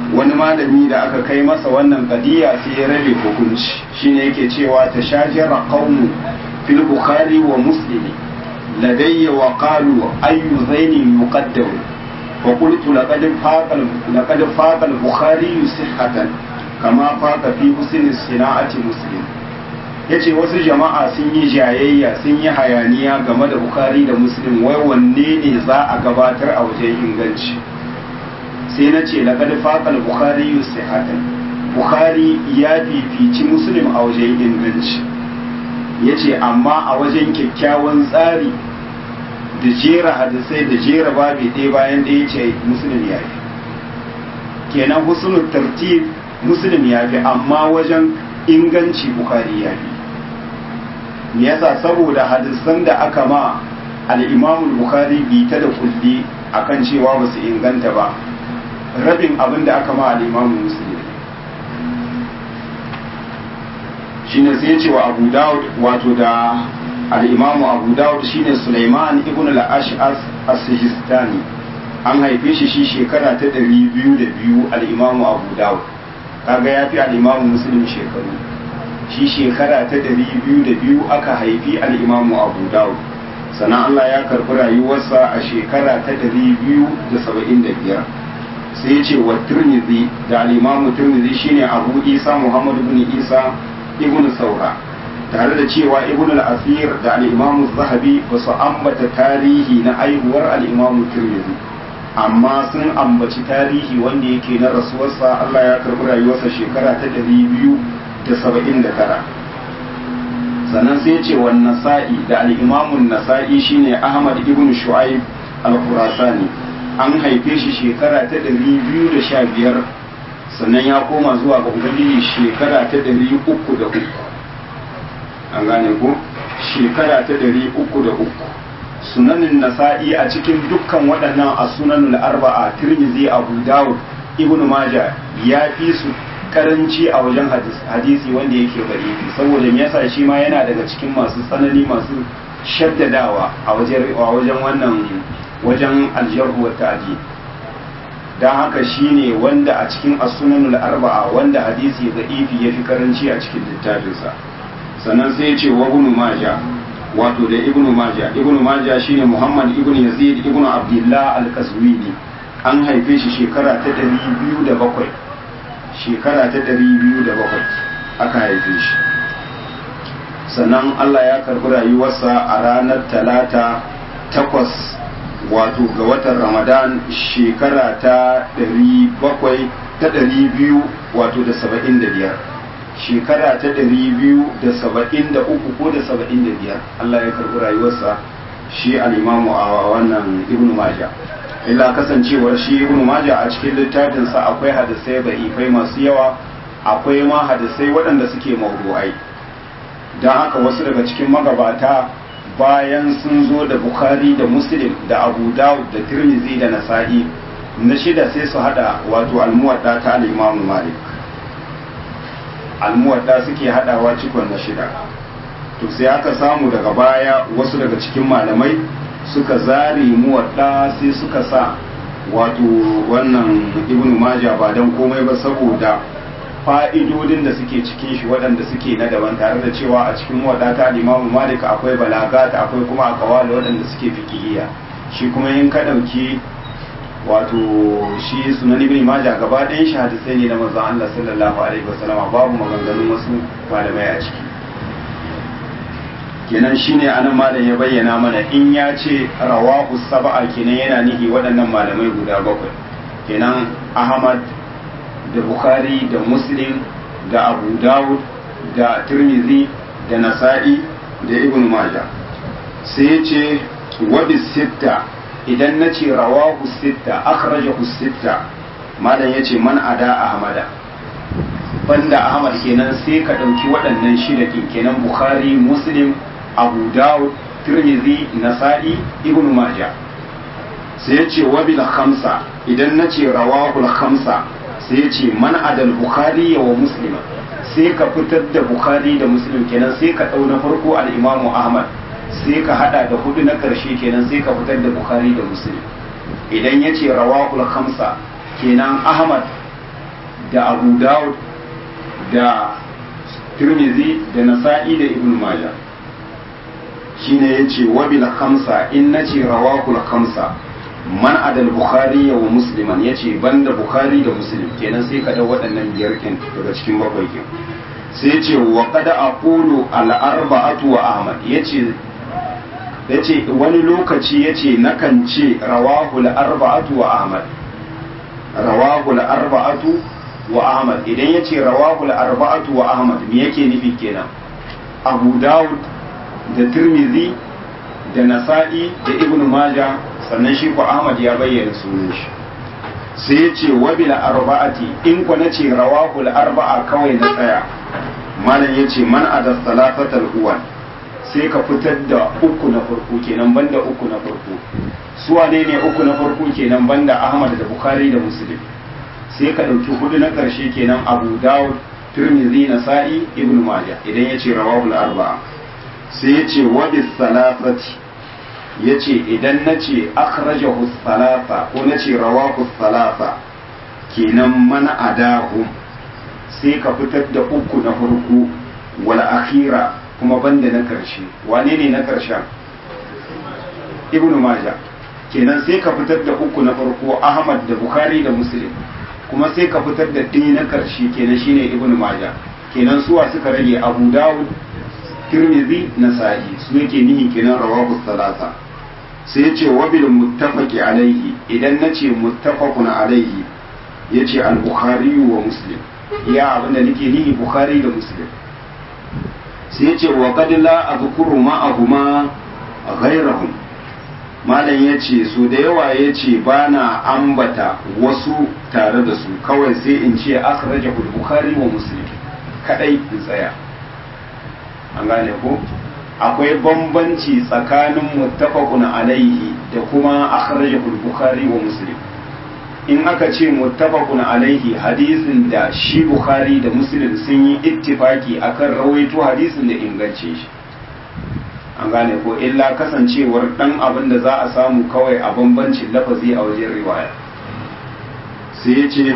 Speaker 1: wani malami da aka kai masa wannan kadiya sai ya rabe hukunci shine yake cewa ta shajara qaumu fil bukhari wa muslim ladayya wa qalu ayyu zaini yuqaddam fa qultu laqad faqa laqad faqa al bukhari sihhatan kama faqa fi husn sina'ati muslim yace wasu jama'a sun yi jayayya sun yi hayaniya game da bukhari da muslim wai wanne ne za a gabatar a wajen inganci sai na ce laƙar faƙal bukhari sihatan bukhari ya fifici muslim a wajen inganci ya ce amma a wajen kyakkyawan tsari da jera hadisai da jera babi ɗaya bayan ɗaya ce muslim ya fi kenan husnul tartib muslim ya fi amma wajen inganci bukhari ya fi me yasa saboda hadisan da aka ma al-imamul bukhari bi ta da kulli akan cewa ba su inganta ba rabin abin da aka ma al'imamu musulmi shi ne sai ce wa abu dawud wato da al'imamu abu dawud shi ne suleiman ibn al'ash'as as-sijistani an haife shi shi shekara ta ɗari biyu da biyu al'imamu abu dawud kaga ya fi al'imamu musulmi shekaru shi shekara ta ɗari biyu da biyu aka haifi al'imamu abu dawud sannan allah ya karɓi rayuwarsa a shekara ta ɗari biyu da saba'in da biyar sai ya ce wa turmizi da alimamu turmizi shine abu isa muhammadu bin isa ibn saura tare da cewa ibn al-asir da al-imamu zahabi ba su ambata tarihi na aihuwar al-imamu turmizi amma sun ambaci tarihi wanda yake na rasuwarsa Allah ya karbi rayuwarsa shekara ta ɗari biyu da saba'in da tara sannan sai ya ce wa nasa'i da al-imamu nasa'i shine ahmad ibn shu'aib al-khurasani an haife shi shekara ta ɗari biyu da sha biyar sannan ya koma zuwa ga ubangiji shekara ta ɗari uku da uku an gane ko shekara ta ɗari uku da uku sunanin nasa'i a cikin dukkan waɗannan a sunanul arba'a tirmizi abu dawud ibnu maja ya fi su karanci a wajen hadisi wanda yake bari saboda me yasa shi ma yana daga cikin masu tsanani masu shaddadawa a wajen wannan wajen aljarhu wa ta'di dan haka shine wanda a cikin as-sunanul arba'a wanda hadisi da'ifi yafi karanci a cikin littafinsa sannan sai ya ce wa ibn majah wato da ibn majah ibn majah shine muhammad ibn yazid ibn abdullah al-qazwini an haife shi shekara ta 207 shekara ta 207 aka haife shi sannan Allah ya karbi rayuwarsa a ranar talata takwas wato ga watan ramadan shekara ta ɗari bakwai ta ɗari biyu wato da saba'in da biyar shekara ta ɗari biyu da saba'in da uku ko da saba'in da biyar allah ya karɓi rayuwarsa shi al'imamu a wannan ibnu maja illa kasancewar shi ibnu maja a cikin littafinsa akwai hadisai ba'ifai masu yawa akwai ma hadisai waɗanda suke mawdu'ai don haka wasu daga cikin magabata bayan sun zo da bukhari da muslim da abu dawud da tirmizi da nasa'i na shida sai su hada wato almuwadda ta al'imamu malik almuwadda suke hadawa cikon na shida to sai aka samu daga baya wasu daga cikin malamai suka zare muwadda sai suka sa wato wannan ibnu maja ba don komai ba saboda fa'idodin da suke cikin shi waɗanda suke na daban tare da cewa a cikin wadata limamu malik akwai balagata akwai kuma akawali waɗanda suke fikihiyya shi kuma yin ka ɗauki wato shi sunan ibn majah gaba ɗayan shi hadisai ne na manzon Allah sallallahu alaihi wasallama babu maganganun wasu malamai a ciki kenan shine anan malam ya bayyana mana in ya ce rawahu sab'a kenan yana nihi waɗannan malamai guda bakwai kenan ahmad da bukhari da muslim da abu dawud da tirmizi da nasa'i da ibn majah sai ya ce wabi sitta idan na ce rawahu sitta akhrajahu sitta malam ya ce man ada ahmada banda ahmad kenan sai ka ɗauki waɗannan shida kenan bukhari muslim abu dawud tirmizi nasa'i ibn majah sai ya ce wabil khamsa idan na ce rawahul khamsa sai ya ce man adal bukhari wa muslima sai ka fitar da bukhari da muslim kenan sai ka ɗau na farko al-imamu ahmad sai ka hada da hudu na karshe kenan sai ka fitar da bukhari da muslim idan ya ce rawahul khamsa kenan ahmad da abu dawud da tirmizi da nasa'i da ibn majah shine yace wabil khamsa in nace rawahul khamsa man adal bukhari wa musliman yace banda bukhari da muslim kenan sai ka dau waɗannan biyar kin daga cikin bakwai kin sai yace wa qad aqulu al arba'atu wa ahmad yace yace wani lokaci yace nakan ce rawahul arba'atu wa ahmad rawahul arba'atu wa ahmad idan yace rawahul arba'atu wa ahmad me yake nufi kenan abu dawud da tirmizi da nasa'i da ibn maja sannan shi ko ahmad ya bayyana sunan shi sai ya ce wabila arba'ati in ku na ce rawahul arba'a kawai na tsaya malam ya ce man ada salafatal uwan sai ka fitar da uku na farko kenan banda uku na farko su wane ne uku na farko kenan banda ahmad da bukhari da muslim sai ka ɗauki hudu na ƙarshe kenan abu dawud tirmidhi nasa'i ibn majah idan ya ce rawahul arba'a sai ya ce wabi salafati ya ce idan na ce akhrajahu salafa ko na ce rawahu salafa kenan mana adahu sai ka fitar da uku na farko wal akhira kuma banda na karshe wane ne na karshen ibn majah kenan sai ka fitar da uku na farko ahmad da bukhari da muslim kuma sai ka fitar da ɗaya na karshe kenan shine ibn majah kenan suwa suka rage abu dawud tirmidhi nasa'i su yake nihi kenan rawahu salasa sai ya ce wabil muttafaqi alaihi idan na ce muttafaqun alaihi ya ce al-bukhari wa muslim ya abinda nake nihi bukhari da muslim sai ya ce wa qad la azkuru ma'ahuma ghayrahum malam ya ce su da yawa ya ce ba na ambata wasu tare da su kawai sai in ce akhrajahu al-bukhari wa muslim kadai in tsaya an gane ko akwai bambanci tsakanin muttafaqun alaihi da kuma akhrajahu bukhari wa muslim in aka ce muttafaqun alaihi hadisin da shi bukhari da muslim sun yi ittifaki akan rawaito hadisin da ingance shi an gane ko illa kasancewar dan abin da za a samu kawai a bambancin lafazi a wajen riwaya sai ya ce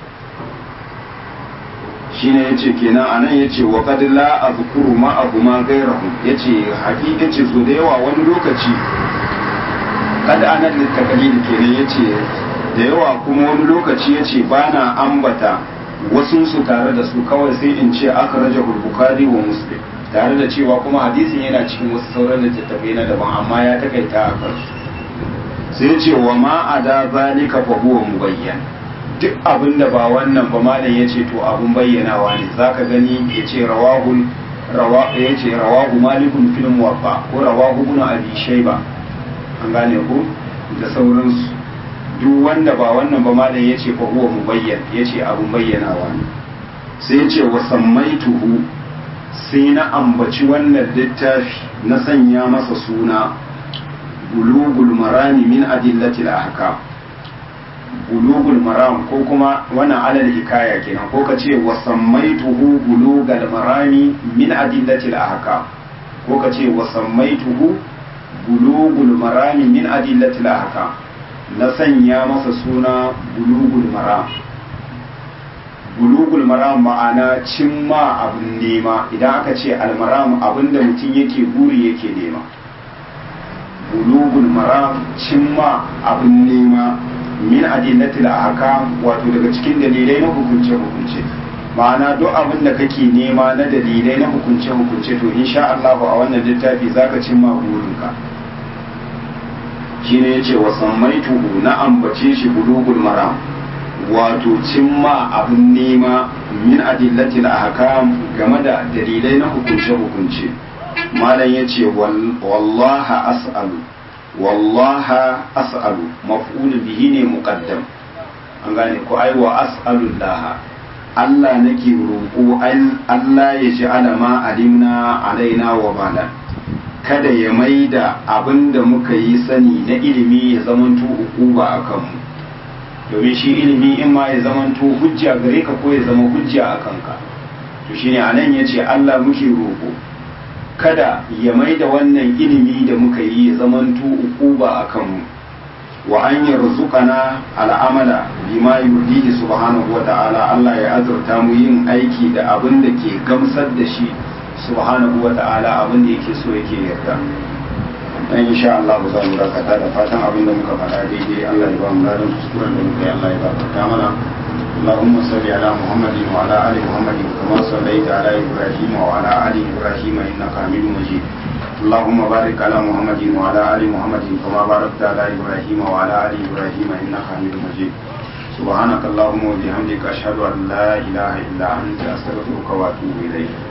Speaker 1: shine yace kenan anan yace wa qad la azkuru ma abu ma gairahu yace haƙiƙa ce so da yawa wani lokaci kad anan littakalil kenan yace da yawa kuma wani lokaci yace bana ambata wasu su tare da su kawai sai in ce aka raja bukhari wa muslim tare da cewa kuma hadisin yana cikin wasu sauran littattafai na daban amma ya takaita a kansu sai ce wa ma ada zalika fa huwa mubayyan duk abin da ba wannan ba malam ya ce to abun bayyanawa ne za ka gani ya ce rawahul ya ce rawahu malikun filin wafa ko rawahu ibn abi shayba an gane ku da sauransu duk wanda ba wannan ba malam ya ce fa huwa mubayyan ya ce abun bayyanawa ne sai ya ce wa sammaituhu sai na ambaci wannan littafi na sanya masa suna bulugul marami min adillatil ahkam bulugul maram ko kuma wannan alal hikaya kenan ko ka ce wa sammaituhu bulugal marami min adillatil ahkam ko ka ce wa sammaituhu bulugul marami min adillatil ahkam na sanya masa suna bulugul maram bulugul maram ma'ana cimma abin nema idan aka ce almaram abinda mutum yake buri yake nema bulugul maram cimma abin nema min adillatil ahkam wato daga cikin dalilai na hukunce hukunce ma'ana duk abin da kake nema na dalilai na hukunce hukunce to insha Allah a wannan littafi zaka cimma burinka shine yace wa sammaituhu na ambace shi bulugul maram wato cimma abin nema min adillatil ahkam game da dalilai na hukunce hukunce malam yace wallaha as'alu wallaha as'alu maf'ul bihi ne muqaddam an gane ko ai wa as'alullah Allah nake roƙo Allah ya ji alama alimna alaina wa bala kada ya maida abin da muka yi sani na ilimi ya zamanto ukuba a kanmu domin shi ilimi in ma ya zamanto hujja gare ka ko ya zama hujja a kanka to shine anan yace Allah muke roƙo kada ya mai da wannan ilimi da muka yi ya zamanto ukuba a kanmu wa an yarzuqana al'amala bima yurdihi subhanahu wa ta'ala Allah ya azurta mu yin aiki da abin da ke gamsar da shi subhanahu wa ta'ala abin da yake so yake yarda dan insha Allah za mu dakata da fatan abin da muka faɗa daidai Allah ya ba mu ladan kuskuren da muka yi Allah ya gafarta mana اللهم صل على محمد وعلى ال محمد كما صليت على ابراهيم وعلى ال ابراهيم انك حميد مجيد اللهم بارك على محمد وعلى ال محمد كما باركت على ابراهيم وعلى ال ابراهيم انك حميد مجيد سبحانك اللهم وبحمدك اشهد ان لا اله الا انت استغفرك واتوب اليك